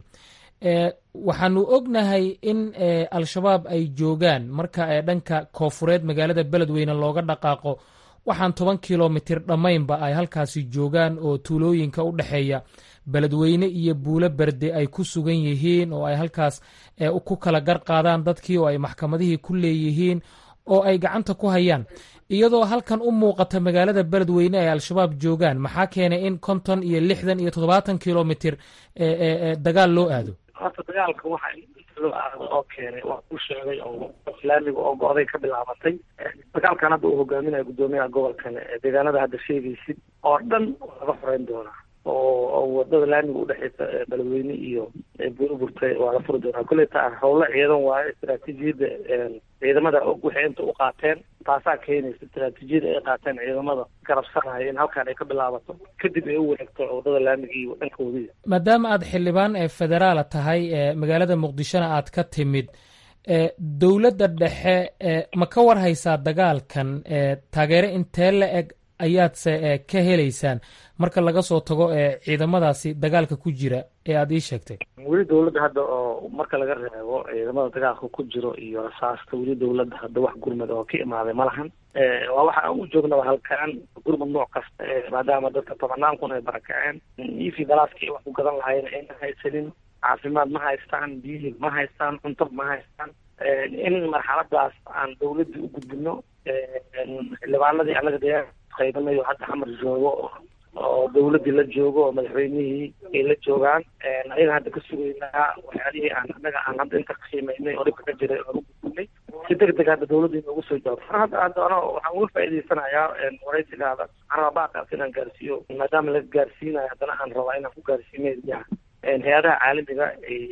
S9: waxaanu ognahay in al-shabaab ay joogaan marka dhanka koofureed magaalada beledweyne looga dhaqaaqo waxaan toban kilomitir dhammaynba ay halkaasi joogaan oo tuulooyinka u dhexeeya beledweyne iyo buulo berde ay ku sugan yihiin oo ay halkaas ku kala gar qaadaan dadkii oo ay maxkamadihii ku leeyihiin oo ay gacanta ku hayaan iyadoo halkan u muuqata magaalada beledweyne ay al-shabaab joogaan maxaa keenay in konton iyo lixdan iyo toddobaatan kilomitir dagaal loo aado
S10: horta dagaalka waxa inta loo aado oo keenay waa ku sheegay oo islaamiga oo go-day ka bilaabatay dagaalkan hadda uu hogaaminayo guddoomiyaha gobolkan deegaanada hadda sheegaysid oo dhan laga xoreyn doonaa oo wadada laamiga udhexeysa beledweyne iyo burburta waa la furi doonaa kolleyta howlo ciidan waayo istaraatiijiyadda ciidamada og waxay inta u qaateen taasaa keenaysa istaraatiijiyada ay qaateen ciidamada garabsanaya in halkaan ay ka bilaabato kadib ay u wareegto wadada laamiga iyo dhanka wadiga
S9: maadaama aad xildhibaan ee federaala tahay ee magaalada muqdishona aad ka timid dowladda dhexe ma ka war haysaa dagaalkan taageero intee la eg ayaadse ka helaysaan marka laga soo tago ciidamadaasi dagaalka ku jira ee aada ii sheegtay
S10: weli dowladda hadda oo marka laga reebo ciidamada dagaalka ku jiro iyo rasaasta weli dowladda hadda wax gurmad oo ka imaaday ma lahan waa waxa aan u joognaba halkaan gurmad nooc kasta maadaama dadka tobanaan kun ay barakaceen ifi balaaskii wax ku gadan lahayn ayna haysanin caafimaad ma haystaan biyihii ma haystaan cunto ma haystaan in marxaladaas aan dawladda u gudbino xildhibaanadii annaga dee qaybanayo hadda xamar joogo oo dawladdii la joogo oo madaxweynihii ay la joogaan ayaga hadda ka sugaynaa waxyaalihii aan annaga aan hadda inta qiimeynay oo dhibka ka jiray oon u gudbinay si deg deg hadda dawladda inoogu soo jawaabto mar hadda hadda ano waxaan uga faa'iidaysanayaa waraysigaada waxaan rabaa baaqaas inaan gaarsiiyo maadaama laga gaarsiinayo haddana aan rabaa inaan ku gaarsiinay hay-adaha caalamiga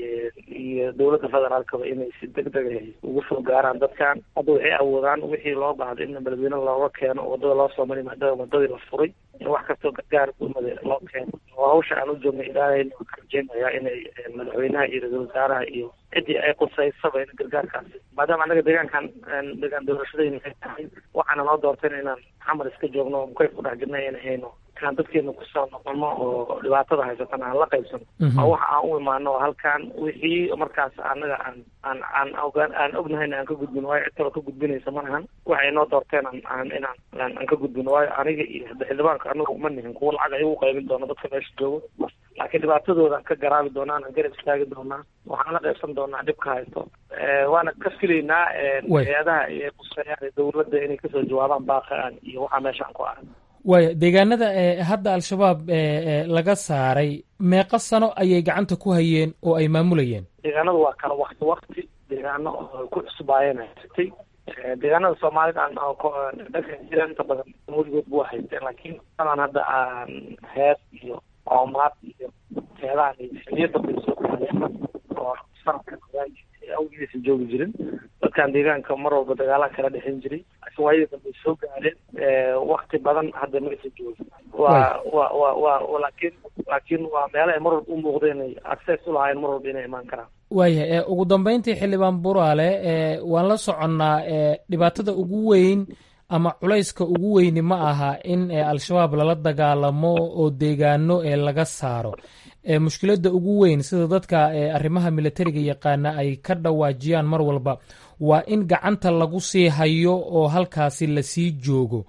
S10: iyo dowladda federaalkaba inay si deg deg ugu soo gaaraan dadkan hadda waxay awoodaan wixii loo baahday in beledweyne looga keeno wadada loo soo mari maadaama wadadii la furay in wax kastoo gargaar gurmada loo keeno oo hawsha aan u joogna ilaahayna waan ka rajeynayaa inay madaxweynaha iyo ra-iisul wasaaraha iyo ciddii ay qusaysaba in gargaarkaas maadaama annaga deegaankan deegaan doorashadayna ay tahay waxaana noo doortayna inaan xamar iska joogno mukayf ku dhex jirna in hayno inaan dadkeena kusoo noqono oo dhibaatada haysatana aan la qaybsano oo waxa aan u imaano oo halkaan wixii markaas annaga aan aan aan ogaan aan ognahayna aan ka gudbino waayo cid kaloo ka gudbinaysa ma ahan waxay noo doorteen aan aan inaan aan ka gudbino waayo aniga iyo xildhibaanka anagu uma nihin kuwa lacag ay ugu qaybin doono dadka meesha joogo laakiin dhibaatadooda aan ka garaabi doonaa aan garab istaagi doonaa waxaan la qaybsan doonaa dhibka haysto waana ka filaynaa hay-adaha iyo quseeyaan dowladda inay kasoo jawaabaan baaqaan iyo waxaa meeshaan ku ahay
S9: waaya deegaanada hadda al-shabaab laga saaray meeqa sano ayay gacanta ku hayeen oo ay maamulayeen
S10: deegaanadu waa kala wakti wakti deegaano oo ku cusbaayeen haysatay deegaanada soomaalida aan dhanka jira inta badan weligood buu haysteen laakiin adan hadda aan hees iyo oomaad iyo heedahan xiliyo dambe soo gaareen oo sanadka awgiisa joogi jirin dadkan deegaanka mar walba dagaalaa kala dhexin jiray laakiin waayadii dambe soo gaareen wakti badan hadda maysa joogin waa wa wa wa laakiin laakiin waa meelo ay mar walba u muuqda inay access u lahaayeen mar walba inay imaan karaan
S9: waayahay ugu dambeyntii xildhibaan buraale waan la soconnaa dhibaatada ugu weyn ama culayska ugu weyni ma aha in al-shabaab lala dagaalamo oo deegaano ee laga saaro mushkiladda ugu weyn sida dadka arrimaha militariga yaqaana ay ka dhawaajiyaan mar walba waa in gacanta lagu sii hayo oo halkaasi lasii joogo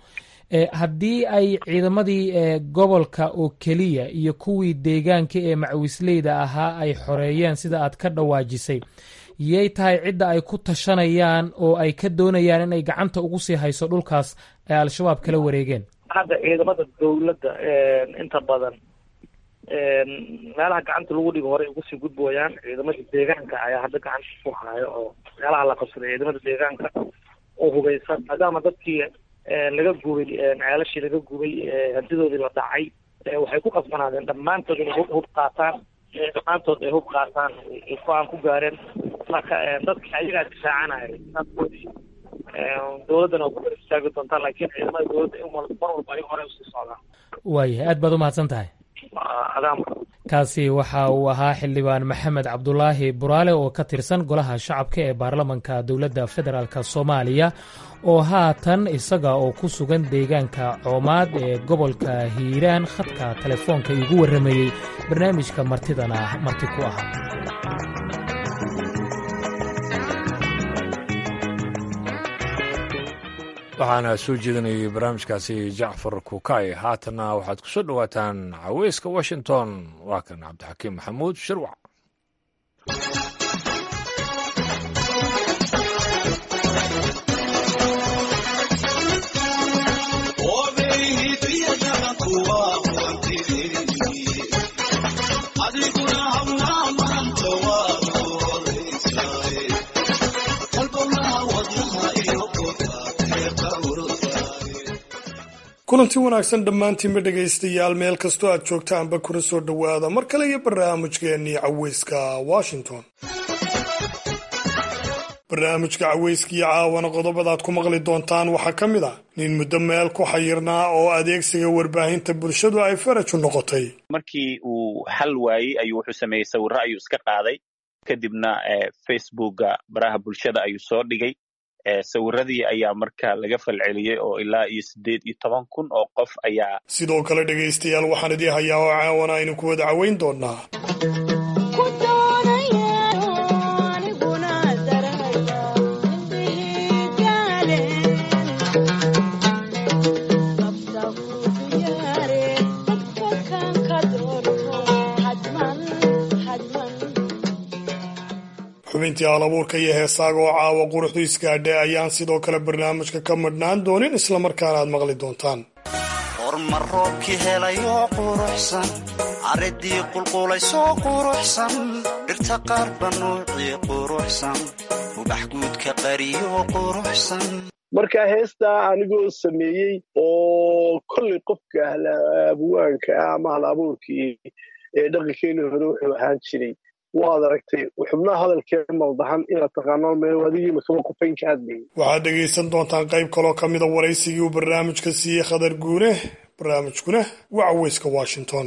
S9: haddii ay ciidamadii gobolka oo keliya iyo kuwii deegaanka ee macwisleyda ahaa ay xoreeyeen sida aad ka dhawaajisay yay tahay cidda ay ku tashanayaan oo ay ka doonayaan inay gacanta ugu sii hayso dhulkaas ay al-shabaab kala wareegeen
S10: hadda ciidamada dowladda inta badan meelaha gacanta lagu dhigo horey ugu sii gudbooyaan ciidamada deegaanka ayaa hadda gacanta ku haayo oo meelaha la qabsaday ciidamada deegaanka oo hugaysan maadaama dadkii laga gubay ceelashii laga gubay hantidoodii la dhacay waxay ku qasbanaadeen dhammaantood inay hub hub qaataan dhammaantood ay hub qaataan go-aan ku gaareen marka dadka ayagaa difaacanaya dadkoodii dowladdana waa ku gar istaagi doontaa laakiin ciidamada dowladda in mar walba ay hore usii socdaan
S9: waayahay aad baad umahadsan tahay kaasi waxa uu ahaa xildhibaan maxamed cabdulaahi buraale oo ka tirsan golaha shacabka ee baarlamanka dowladda federaalk soomaaliya oo haatan isaga oo ku sugan deegaanka coomaad ee gobolka hiiraan khadka telefoonka iigu warramayey barnaamijka martidana marti ku ahaa
S1: waxaana soo jeedinayay barnaamijkaasi jacfar kukay haatanna waxaad ku soo dhowaataan caweyska washington waa kan cabdixakiim maxamuud shirwac
S11: kulanti wanaagsan dhammaantiinba dhegaystayaal meel kastoo aad joogtaanba kuna soo dhowaada mar kale iyo barnaamijkeennii caweyska washington barnaamijka caweyskiiyo caawana qodobadaad ku maqli doontaan waxaa ka mid ah nin muddo meel ku xayirnaa oo adeegsiga warbaahinta bulshadu ay faraju noqotay
S12: markii uu xal waayey ayuu wuxuu sameeyey sawirro ayuu iska qaaday kadibna facebooka baraha bulshada ayuu soo dhigay sawiradii ayaa marka laga falceliyey oo ilaa iyo siddeed iyo toban kun oo qof ayaa
S11: sidoo kale dhegaystayaal waxaan idii hayaa oo caawana aynu ku wada caweyn doonaa xubintii halabuurka iyo heesaaga oo caawa quruxdu isgaadhay ayaan sidoo kale barnaamijka ka madhnaan doonin islamarkaana aad maqli doontaan
S13: hormar roobkii helayoo quruxsan caridii qulqulaysoo quruxsan dhirta qaarba nuucii quruxsan ubax guudka qariyoo quruxsan
S14: marka heestaa anigoo sameeyey oo kollay qofka ahlabuwaanka ah ama halabuurkii ee dhaqankeeni hore wuxuu ahaan jiray waad aragtay xubnaha hadalkee maldahan inaad taqaano meel adigii makaba qufayn ka hadlayay
S11: waxaad dhegaysan doontaan qayb kaloo ka mida waraysigii uu barnaamijka siiyey khadar guune barnaamijkuna waa caweyska washington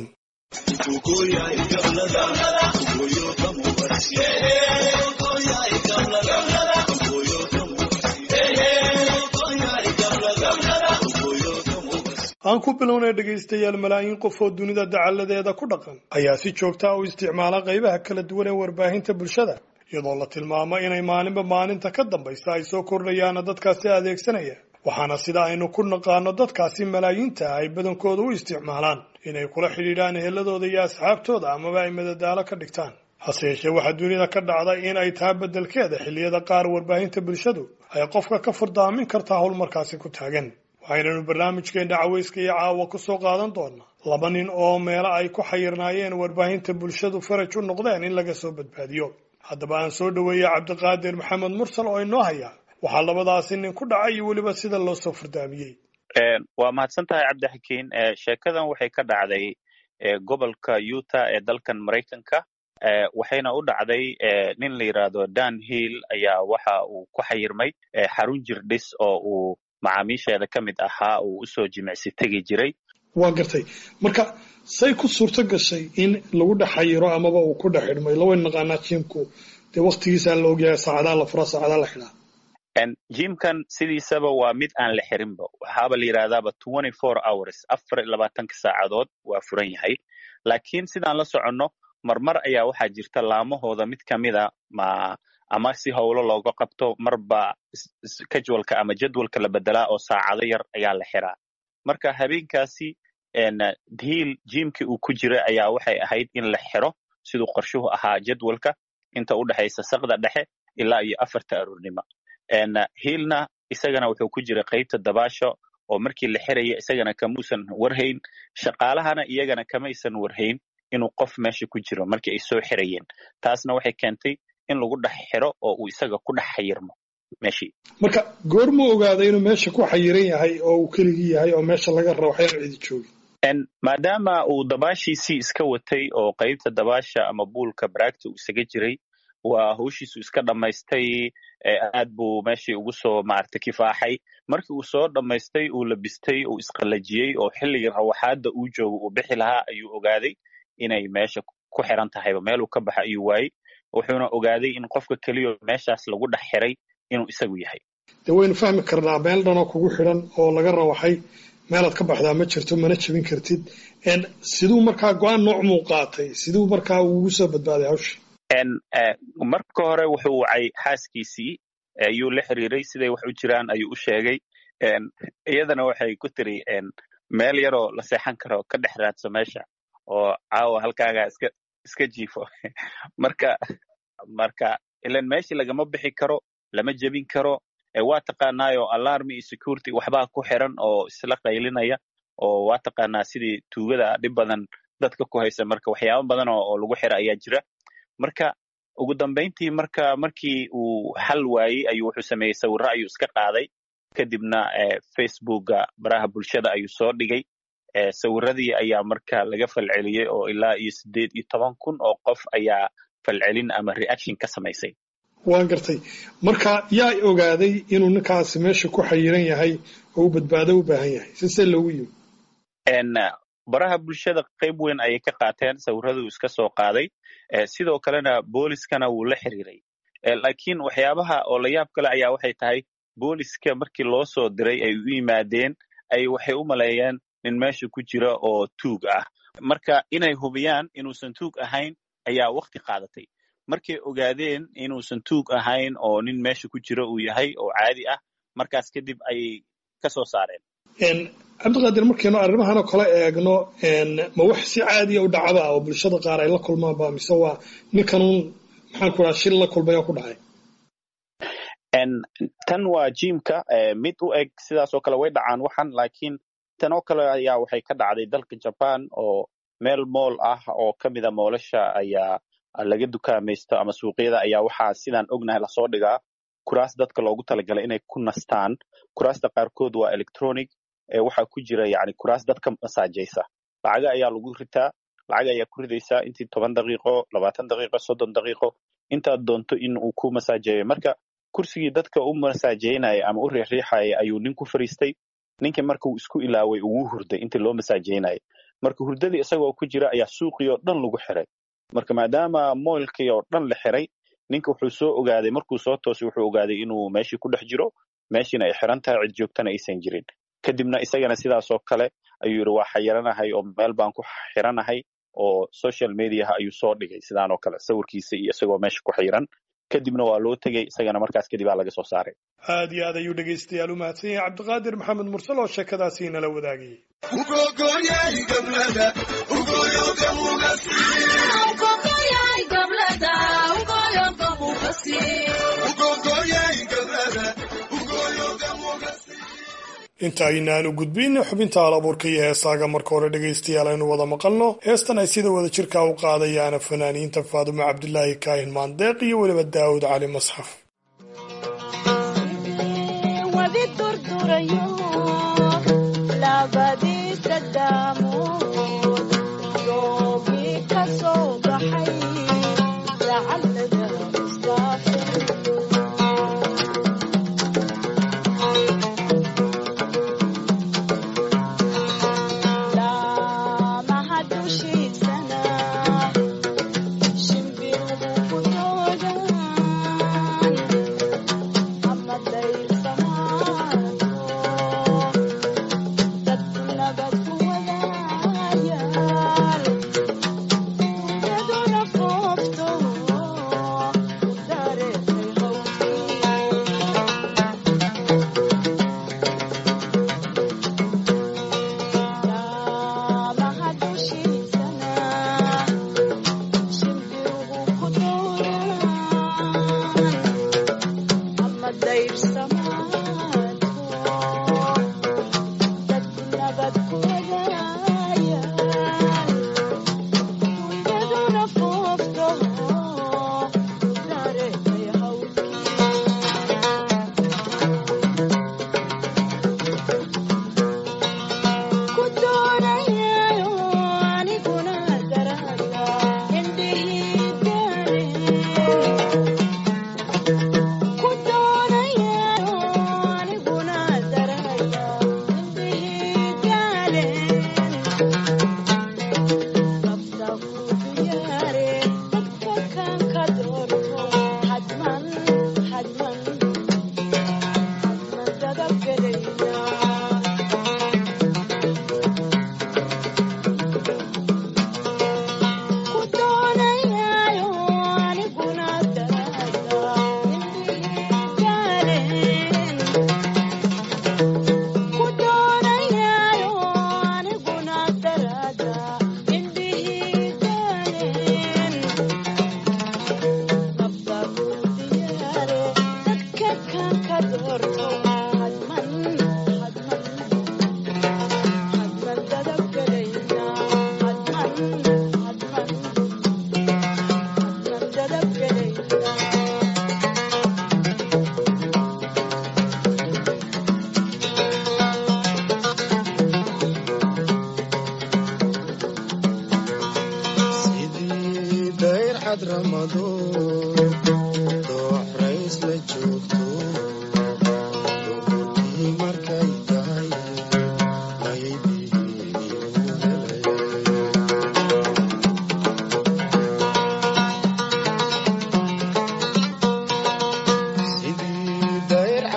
S11: aan ku bilownay dhegaystayaal malaayiin qof oo dunida dacalladeeda ku dhaqan ayaa si joogtaa u isticmaala qaybaha kala duwan ee warbaahinta bulshada iyadoo la tilmaamo inay maalinba maalinta ka dambaysa ay soo kordhayaana dadkaasi adeegsanaya waxaana sida aynu ku naqaano dadkaasi malaayiinta ah ay badankooda u isticmaalaan inay kula xidhiidhaan eheladooda iyo asxaabtooda amaba ay madadaalo ka dhigtaan hase yeeshee waxaa dunida ka dhacda in ay taha beddelkeeda xilliyada qaar warbaahinta bulshadu ay qofka ka furdaamin kartaa howlmarkaasi ku taagan waxaynanu barnaamijkeenna caweyska iyo caawa ku soo qaadan doonaa laba nin oo meelo ay ku xayirnaayeen warbaahinta bulshadu faraj u noqdeen in laga soo badbaadiyo haddaba aan soo dhoweeyey cabdiqaadir maxamed mursal oo inoo haya waxaa labadaasi nin ku dhacay iyo weliba sida loo soo furdaamiyey
S12: waa mahadsan tahay cabdixakiin sheekadan waxay ka dhacday gobolka utah ee dalkan maraykanka waxayna u dhacday nin la yidhaahdo dan hill ayaa waxa uu ku xayirmay xarun jirdhis oo uu macaamiisheeda ka mid ahaa uu usoo jimicsi tegi jiray
S11: waa gartay marka say ku suurto gashay in lagu dhex xayiro amaba uu ku dhex xidhmay lawayn naqaanaa jimku dee waktigiisaa la ogyahay saacadaa la furaa saacadaa la xidhaa
S12: jimkan sidiisaba waa mid aan la xirinba waxaaba la yidhahdaaba twenty four hours afar iyo labaatanka saacadood waa furan yahay laakiin sidaan la soconno marmar ayaa waxaa jirta laamahooda mid ka mida ma ama si howlo looga qabto marba casualka ama jadwalka la bedelaa oo saacado yar ayaa la xiraa marka habeenkaasi hiil jimkii uu ku jira ayaa waxay ahayd in la xiro siduu qorshuhu ahaa jadwalka inta u dhexaysa sakda dhexe ilaa iyo afarta aroornimo hiilna isagana wuxuu ku jira qaybta dabaasho oo markii la xiraya isagana kamuusan warhayn shaqaalahana iyagana kamaysan warhayn inuu qof meesha ku jiro markii ay soo xirayeen taasna waxay keentay in lagu dhex xiro oo uu isaga ku dhex xayirmo meeshii
S11: marka goormuu ogaaday inuu meesha ku xayiran yahay oo uu keligii yahay oo meesha laga rabo waxyaan cidi joogin
S12: maadaama uu dabaashiisii iska watay oo qaybta dabaasha ama buulka baraagta uu isaga jiray waa hawshiisu iska dhammaystay aad buu meeshii ugu soo maaragtay kifaaxay markii uu soo dhammaystay uu labistay uu isqallajiyey oo xilligii rawaxaadda uu joogo uu bixi lahaa ayuu ogaaday inay meesha ku xiran tahayba meeluu ka baxa ayuu waayey wuxuuna ogaaday in qofka keliyo meeshaas lagu dhex xiray inuu isagu yahay
S11: dee waynu fahmi karnaa meel dhanoo kugu xidhan oo laga rawaxay meelaad ka baxdaa ma jirto mana jebin kartid siduu markaa go-aan noocmuu qaatay siduu markaa ugu soo badbaaday hawsha
S12: marka hore wuxuu wacay xaaskiisii ayuu la xiriiray siday wax u jiraan ayuu u sheegay iyadana waxay ku tiri meel yaroo la seexan karo ka dhex raadso meesha oo caawa halkaagaa iska iska jiifo marka marka ilan meeshii lagama bixi karo lama jebin karo waa taqaanaayo alarmi iyo security waxbaa ku xiran oo isla qaylinaya oo waa taqaanaa sidii tuugada dhib badan dadka ku haysa marka waxyaaba badan oo lagu xira ayaa jira marka ugu dambayntii marka markii uu xal waayey ayuu wuxuu sameeyey sawirro ayuu iska qaaday kadibna facebooka baraha bulshada ayuu soo dhigay sawiradii ayaa marka laga falceliyey oo ilaa iyo siddeed iyo toban kun oo qof ayaa falcelin ama reaction ka samaysay
S11: waan gartay marka yaa ogaaday inuu ninkaasi meesha ku xayiran yahay oo u badbaado u baahan yahay sisee loogu yimi
S12: baraha bulshada qayb weyn ayay ka qaateen sawiraduu iska soo qaaday sidoo kalena booliskana wuu la xiriiray laakiin waxyaabaha oo la yaab kale ayaa waxay tahay booliska markii loo soo diray ay u yimaadeen ay waxay u maleeyeen nin meesha ku jira oo tuug ah marka inay hubiyaan inuusan tuug ahayn ayaa wakti qaadatay markay ogaadeen inuusan tuug ahayn oo nin meesha ku jira uu yahay oo caadi ah markaas kadib ayay ka soo saareen
S11: cabdiqaadir markaynu arrimahan oo kale eegno ma wax si caadiya u dhacda oo bulshada qaar ay la kulmaanba mise waa ninkanuun maxaan ku dhaha shil la kulmay oo ku dhacay
S12: tan waa jimka mid u eg sidaas oo kale way dhacaan waxan laakiin tan oo kale ayaa waxay ka dhacday dalka jaban oo meel mool ah oo ka mida moolasha ayaa laga dukaamaysto ama suuqyada ayaa waxaa sidaan ognahay lasoo dhigaa kuraas dadka loogu talagalay inay ku nastaan kuraasta qaarkood waa electronic waxaa ku jira yani kuraas dadka masaajaysa lacaga ayaa lagu ritaa lacag ayaa ku ridaysaa intii toban daqiiqo labaatan daqiiqo soddon daqiiqo intaad doonto in uu ku masaajeeyo marka kursigii dadka u masaajeynaya ama u riixriixaya ayuu nin ku fariistay ninkii marka uu isku ilaaway ugu hurday intii loo masaajeynaya marka hurdadii isagoo ku jira ayaa suuqii oo dhan lagu xiray marka maadaama moylkii oo dhan la xiray ninka wuxuu soo ogaaday markuu soo toosay wuxuu ogaaday inuu meeshii ku dhex jiro meeshiina ay xiran tahay cid joogtana aysan jirin kadibna isagana sidaasoo kale ayuu yidhi waa xayiranahay oo meel baan ku xiranahay oo social mediaha ayuu soo dhigay sidaanoo kale sawirkiisa iyo isagoo meesha ku xiran kadibna waa loo tegey isagana markaas kadib aa laga soo saaray
S11: aad iyo aad ayuu dhegaystayaal u mahadsan yahay cabdiqaadir maxamed mursal oo sheekadaasi nala wadaagayay inta aynaanu gudbin xubinta alabuurka iyo heesaaga marka hore dhegaystayaal aynu wada maqalno heestan ay sida wada jirka u qaadayaana fanaaniinta faadumo cabdilaahi kaahin maandeeq iyo weliba daawud cali masxaf
S15: Thank you.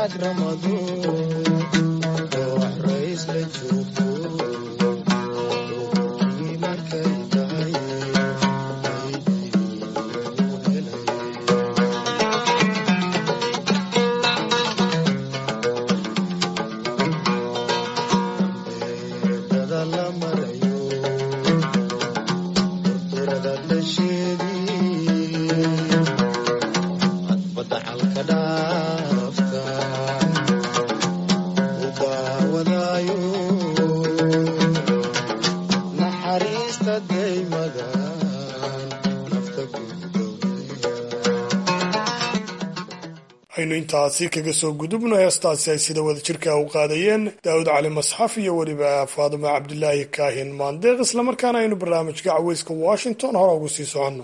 S11: aynu intaasi kaga soo gudubno heestaasi ay sida wada jirka u qaadayeen daawud cali masxaf iyo weliba faaduma cabdilaahi kaahin maandeeq islamarkaana aynu barnaamijka caweyska washington hore ugu sii soconno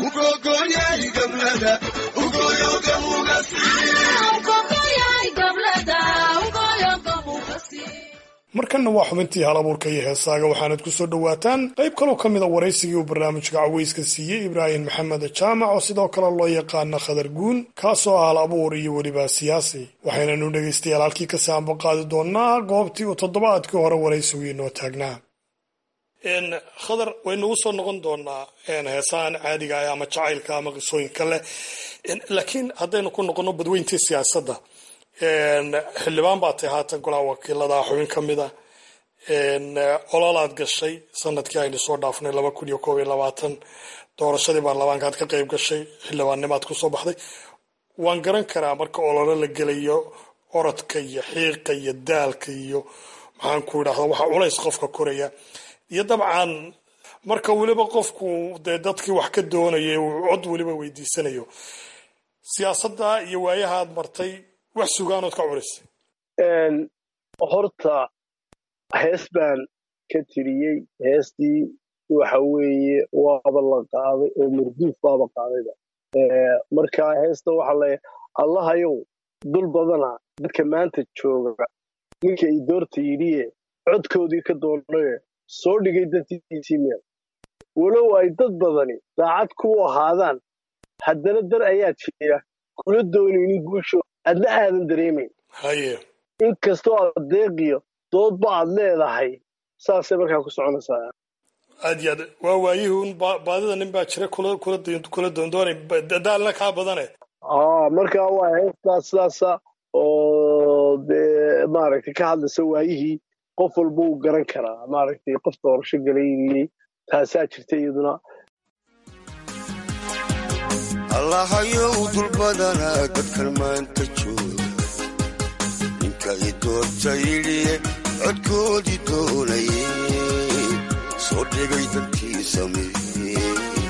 S11: markanna waa xubintii hal abuurka iyo heesaaga waxaanad ku soo dhowaataan qayb kaloo ka mida waraysigii uu barnaamijka caweyska siiyey ibraahim maxamed jaamac oo sidoo kale loo yaqaana khadar guun kaasoo ah hal abuur iyo weliba siyaasi waxaynanu dhegaystayaal halkii ka saanbo qaadi doonaa goobtii uu toddobaadkii hore waraysigu inoo taagnaa khadar waynugu soo noqon doonaa heesahan caadiga ah ama jacaylka ama qisooyinka leh laakiin haddaynu ku noqonno badweyntii siyaasadda xildhibaan baa tay haatan golaha wakiilada xubin ka mid a ololaad gashay sanadkii aynu soo dhaafnay laba kun iyo koob iyo labaatan doorashadii baarlamaankaad ka qayb gashay xildhibaannimaad kusoo baxday waan garan karaa marka ololo la gelayo orodka iyo xiiqa iyo daalka iyo maxaan ku idhahda waxa culays qofka koraya iyo dabcan marka weliba qofku dee dadkii wax ka doonaya uu cod weliba weydiisanayo siyaasadda iyo waayaha aad martay wax sugaanood ka culisay
S14: horta hees baan ka tiriyey heestii waxa weeye waaba la qaaday oo marduuf baaba qaadayba marka heesta waxa le allahayow dul badana dadka maanta jooga ninka i doorta yidhiye codkoodii ka doonaye soo dhigay dadtiisii meel walow ay dad badani daacad ku ahaadaan haddana dar ayaa jira kula doonaynin guusho adna aadan dareemayn
S11: haye
S14: inkastoo aad deeqiyo doodba aad leedahay saasay markaa ku soconaysaa
S11: aad iyo aad waa waayihii un baadida nin baa jira kula doondoonay daalna kaa badane
S14: aa markaa waa heestaas sidaasa oo dee maaragtay ka hadlaysa waayihii qof walba uu garan karaa maaragtay qof doorasho galaynayey taasaa jirta iyaduna
S15: allahayow dulbadana dadkan maanta jooga ninka i doorta yidhiye codkoodii doonaye soo dhigay dantii sameeye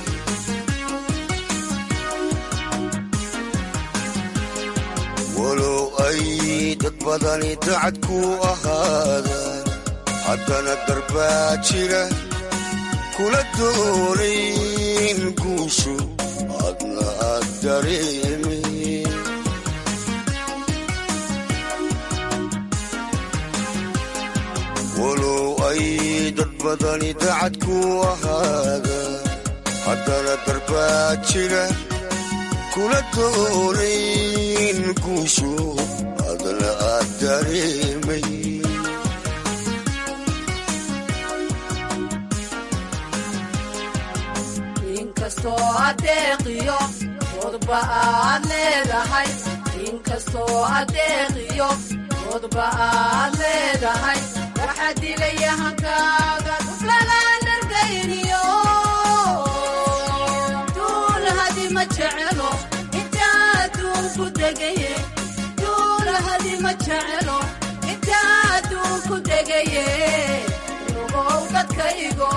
S15: walow ay dad badani dacad ku ahaadaan haddana darbaa jira kula doonayn guushu adna aad dareemay walow ay dad badani dacad ku ahaadaan haddana darbaa jira kula doonayn guushu adna aad dareemay
S16: inkastoo adeeqiyo doodba aad leedahay inkastoo adeeqiyo doodba aad leedahay waxaa dilaya hankaaga duflalaan dhargayniyo duul hadi ma jecelo intaa duunku degaye duul hadi ma jecelo intaa duunku degaye nugow dadkaygo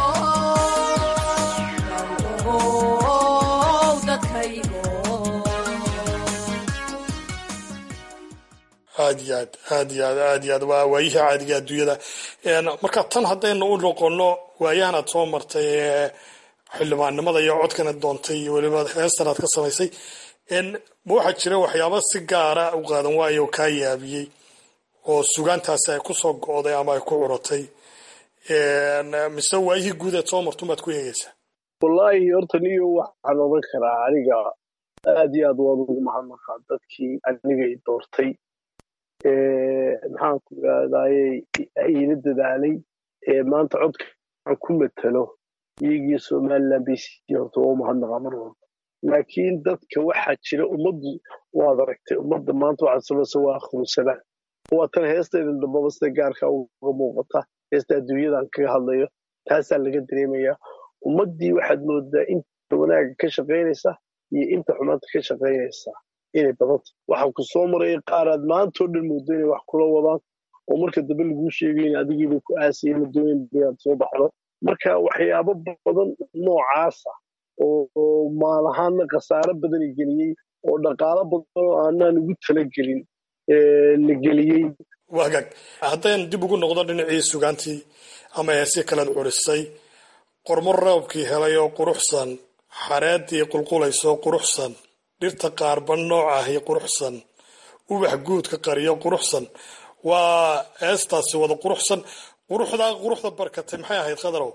S11: aad iyo aad aad iyo aad aad iyo aad waa waayihii caadiga adduunyada marka tan haddaynu u noqono waayahan aad soo martay ee xildhibaannimada iyo codkan aad doontay iyo weliba heestan aad ka samaysay ma waxaa jira waxyaaba si gaara u qaadan waayo oo kaa yaabiyey oo sugaantaasi ay ku soo go'day ama ay ku curatay mise waayihii guud aad soo martun baad ku eegaysaa
S14: wallaahi horta niyo waxaan odhan karaa aniga aad iyo aad waan ugu mahadnaqaa dadkii aniga i doortay maxaanku irahdaye iila dadaalay maanta codka aan ku matalo iyagii somaliland bay siiyey horta waa umahadnaqa mar walba laakiin dadka waxaa jira ummaddu waad aragtay ummadda maanta waxaad samaysa waa akhrusadaan waa tan heestaydan dambaba sida gaarka uga muuqata heesta adduunyadan kaga hadlayo taasaa laga dareemayaa ummaddii waxaad moodaa inta wanaaga ka shaqaynaysa iyo inta xumaanta ka shaqaynaysa inay badanta waxaa ku soo maraya qaaraad maantao dhan moodo inay wax kula wadaan oo marka dambe laguu sheegay in adigiiba ku aasaya madooyin bayaad soo baxdo marka waxyaabo badan noocaasa oo maal ahaanna khasaaro badana geliyey oo dhaqaalo badan oo aanaan ugu talagelin la geliyey
S11: wagaag haddaan dib ugu noqdo dhinacii sugaantii ama heesi kalead curisay qormo roobkii helay oo quruxsan xareeddii qulqulaysoo quruxsan dhirta qaarba nooc ahi quruxsan ubax guudka qariyo quruxsan waa heestaasi wada quruxsan quruxdaa quruxda barkatay maxay ahayd khadarow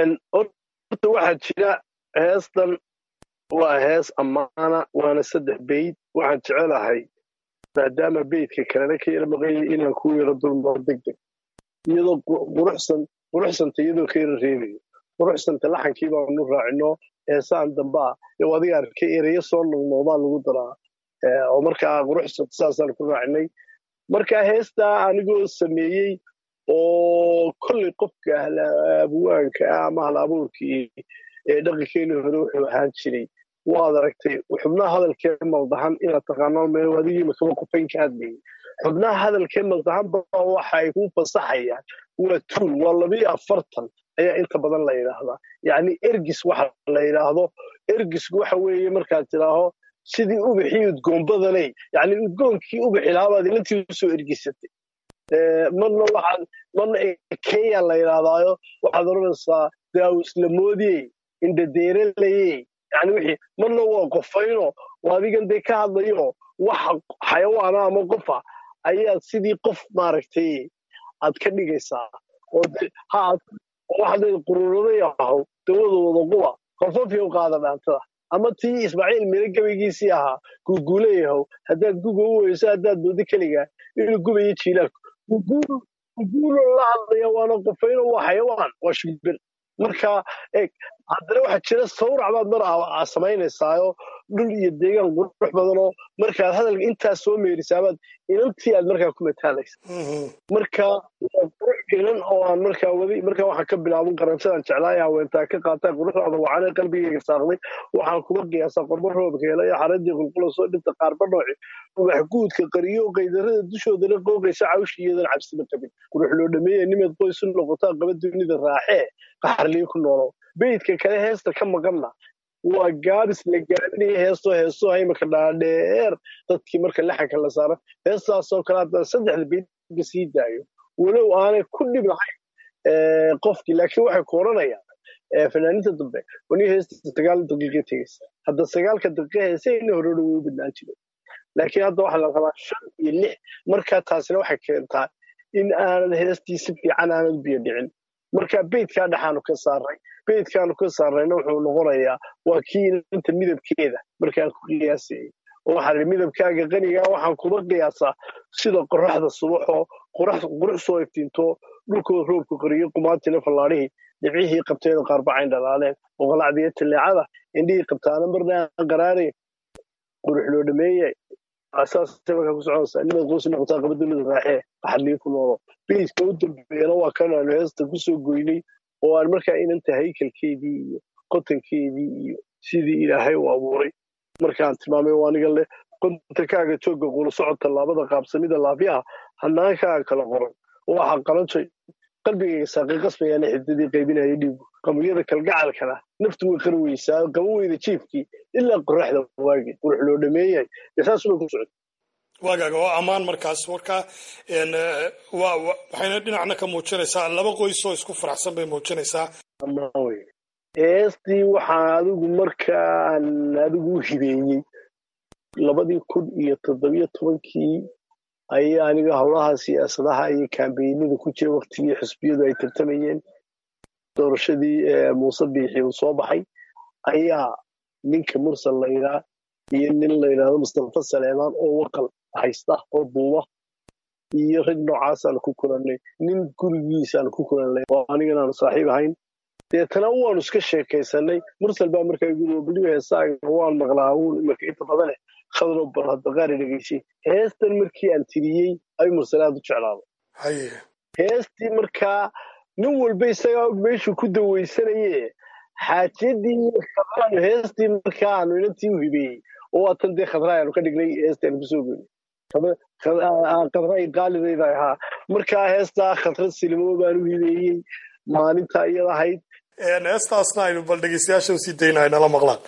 S14: horta waxaa jira heestan waa hees ammaana waana saddex beyd waxaan jecelahay maadaama beydka kalena ka yara maqanyay inaan ku yaro dulmao deg deg iyadoo quruxsan quruxsanta iyadoo ka yara reebayo quruxsanta laxankii baanu raacino heesaan dambaa yow adiga arkay ereyo soo noqnoqdaa lagu daraa oo markaa quruxsanta saasaan ku raacinay marka heestaa anigoo sameeyey oo kolley qofka abuwaanka ah ama hal abuurkii ee dhaqankeeni hore wuxuu ahaan jiray waad aragtay xubnaha hadalkee maldahan inaad taqaano meel adigii makaba qofayn ka hadlayay xubnaha hadalkee maldahan baa waxa ay ku fasaxayaan waa tuul waa labiyo afartan ayaa inta badan la yidhaahdaa yacni ergis waxa la yidhaahdo ergisku waxa weeye markaad tidhaaho sidii ubixii udgoonbadanay yacni udgoonkii ubixi lahabaad ilantii usoo ergisatay marna waxaad marna kenya la yidhaahdaayo waxaad odhanaysaa daawislamoodiyey indhadeeralaye yani wixii marna waa qofayno oo adigan dee ka hadlayo wax xayawaana ama qofa ayaad sidii qof maaragtay aad ka dhigaysaa oo ha waxaad quruuraday ahaw dawada wada quba qofofiyow qaada dhaantada ama tii ismaaciil mire gabaygiisii ahaa guuguulayahow haddaad guga u weyso haddaad moodo keligaa inuu gubayo jiilaalku guguulo la hadlaya waana qofayno waa xayawaan waa shimbir marka eeg haddana waxaa jira sawrac baad mar samaynaysaayo dhul iyo deegaan qurux badanoo markaad hadalka intaas soo meerisaabaad inantii aad markaa ku mataalaysa marka qurux gelan oo aan markaa wadi markaa waxaan ka bilaaban qaransadaan jeclaaya haweentaa ka qaataa quruxdaada wacane qalbigayga saaqday waxaan kuma qiyaasaa qormo roobka helay xaradii qulqula soo dhinta qaarba nooci ubax guudka qariyo qaydarada dushoodana qooqaysa cawshi iyadan cabsiba qabin qurux loo dhameeya nimaad qoys u noqotaa qaba dunida raaxee qaxarliyo ku noolow beydka kale heesta ka maqanna waa gaabis la gaabinaya heestoo heestoo imika dhaadheer dadkii marka laxanka la saaro heestaasoo kale haddaan saddexda beydba sii daayo walow aanay ku dhib lahayn qofkii laakiin waxay ku odhanayaan fanaaniinta dambe wani heesta sagaal daqiiqa tegaysa hadda sagaalka daqiiqa heesayna hore dhow u badnaan jiray laakiin hadda waxaa la rabaa shan iyo lix markaa taasina waxay keentaa in aanad heestii si fiican aanad biyo dhicin marka beydkaa dhexaanu ka saaray beydkaanu ka saarayna wuxuu noqonayaa waa kii inanta midabkeeda markaan ku qiyaasayay oo waxaa midabkaaga qanigaa waxaan kuma qiyaasaa sida qoraxda subaxoo qurux soo iftiinto dhulkoo roobku qariyo qumaatina fallaadhihii dhibcihii qabteeda qaarbacayn dhalaaleen oo qalacdiya tilleecada indhihii qabtaana marna aan qaraarayn qurux loo dhameeye asaasay markaa ku soconaysaa nimaad qoysi noqotaa qaba dunida raaxee qaxadlii ku noolo beydka u dambeeyana waa kan aanu heesta kusoo goynay oo aan markaa inanta haykalkeedii iyo qotankeedii iyo sidii ilaahay u abuuray markaan tilmaamay oo aniga leh qontankaaga joogga qula socod tallaabada qaabsamida laafyaha hanaankaaga kala qoran waxaa qalanjay qalbigayga saaqay qasbayaana xidadii qaybinaya dhiigu qamuryada kalgacalkana naftu way qari weysaa qaban weyda jiifkii ilaa qoraxda waagi qurux loo dhameeyay saasubay ku socota
S11: waagaaga oo ammaan markaas warkaa waxayna dhinacna ka muujinaysaa laba qoys oo isku faraxsan bay muujinaysaa
S14: heestii waxaa adigu markaan adigu u hibeeyey labadii kun iyo toddobiyo tobankii ayaa aniga howlaha siyaasadaha iyo kambeynada ku jira waktigii xisbiyadu ay tartamayeen doorashadii muuse biixi uu soo baxay ayaa ninka mursal layidhaa iyo nin la yidhaahdo mustafa saleemaan oo waqal haysta oo duuba iyo rag noocaasaan ku kulannay nin gurigiisaan ku kulannay oo anigan aanu saaxiib ahayn deetana waanu iska sheekaysanay mursal baa markaa igu beliyo heesaaga waan maqlaa uun imarka inta badane khadro bal hadda qaari dhegaysay heestan markii aan tiriyey ay mursal aad u jeclaaday
S11: haye
S14: heestii markaa nin walba isagaa og meeshuu ku dawaysanaye xaajiyadii iyo khadraanu heestii markaa aanu inantii u hibeeyey oo waatan dee khadraa aanu ka dhignay heestii aanu kusoo goynay khadraa qaalidayda ahaa markaa heestaa khadrad silimo baan u hibeeyey maalinta iyada ahayd
S11: heestaasna aynu bal dhegeystayaasha usii dayna ay nala maqlaan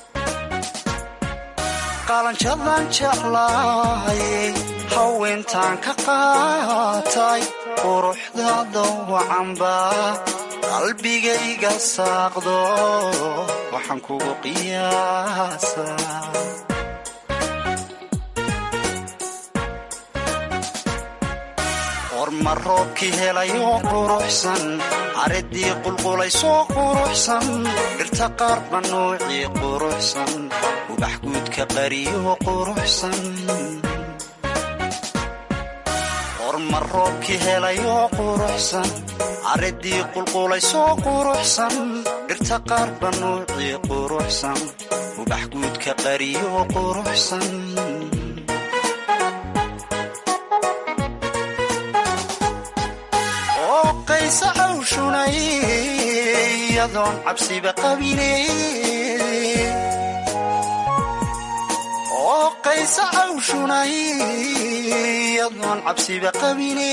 S13: qalanjadan jeclaayay haweentaan ka qaatay quruxdaada wacanba qalbigayga saaqdo waxaan kugu qiyaasaa orma roobkii helayoo quruxsan caradii qulqulaysoo quruxsan dhirta qaarba nuucii quruxsan ubax guudka qariyoo quruxsan orma roobkii helayoo quruxsan caradii qulqulaysoo quruxsan dhirta qaarba nuucii quruxsan ubax guudka qariyoo quruxsan qaysa cawshunay iyadoon cabsiba qabine oo qaysa cawshunay iyadoon cabsiba qabine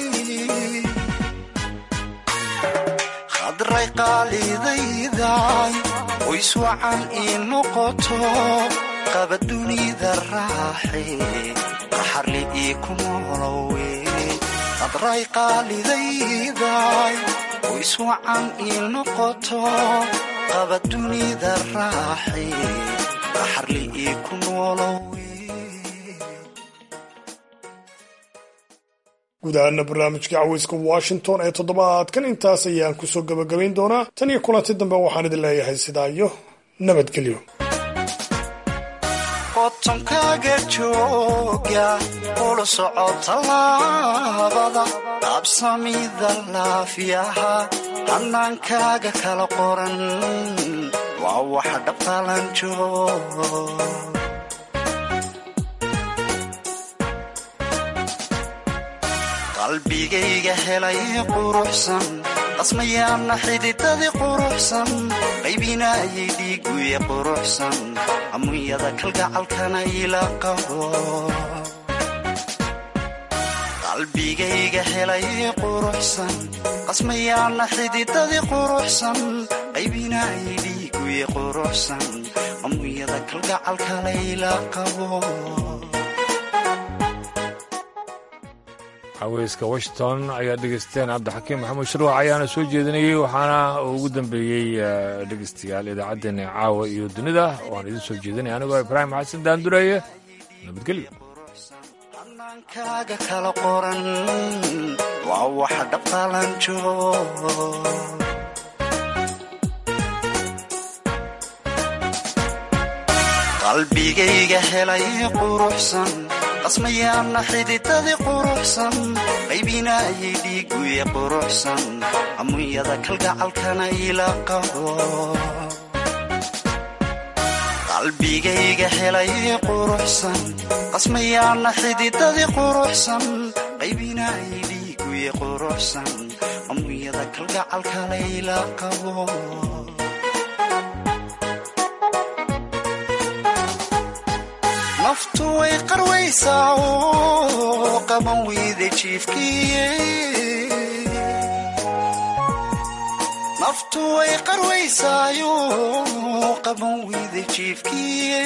S13: khadray qaalidayday ways wacan ii noqoto qaba dunida raaxe qaxarli ii ku noolowe qadray qaalidayday ways wacan ii noqoto qaba dunida raaxe qaxarli ii ku noolowe
S11: guud ahaana barnaamijka caweyska washington ee toddobaadkan intaas ayaan kusoo gabagabayn doonaa tan iyo kulanti dambe waxaan idin leeyahay sidaa iyo nabadgelyo
S13: qotonkaaga jooga ula soco tallaabada qaabsamida laafiyaha hannaankaaga kala qoran waa waxa dhabtalan joog qalbigayga helay quruxsan qasmayaana xididadii quruxsan qaybinaayay dhiiguye quruxsan amunyada kalgacalkana ila qabo qalbigayga helay quruxsan qasmayaana xididadii quruxsan qaybinaayay dhiiguye quruxsan amunyada kalgacalkana ila qabo
S1: caweyska washington ayaa dhegeysteen cabdixakiim maxamuud shirwac ayaana soo jeedinayey waxaana ugu dambeeyey dhegeystayaal idaacaddeenna caawa iyo dunida waan idin soo jeedinaya anigoo ibraahim xasan daandureeye nabadgelyo
S13: kaaga kala qoran waa waxa dhabtalan joog qalbigayga helay quruxsan qasmayaana xididadii quruxsan qaybinaayay dhiiguye quruxsan amunyada kalgacalkana ila qabo qalbigayga helay quruxsan qasmayaana xididadii quruxsan qaybinaayay dhiiguye quruxsan amunyada kalgacalkana ila qabo naftu way qarwaysaa oo qaban weyda jiifkiye naftu way qarwaysaayo qaban weyda jiifkiye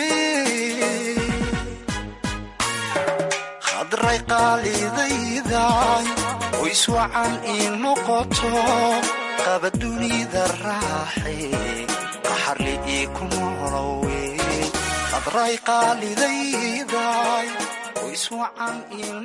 S13: khadray qaalidayday ways wacan ii noqoto qaba dunida raaxe qaxarli ii ku noolowe qadray qaalidayday ways wacan ii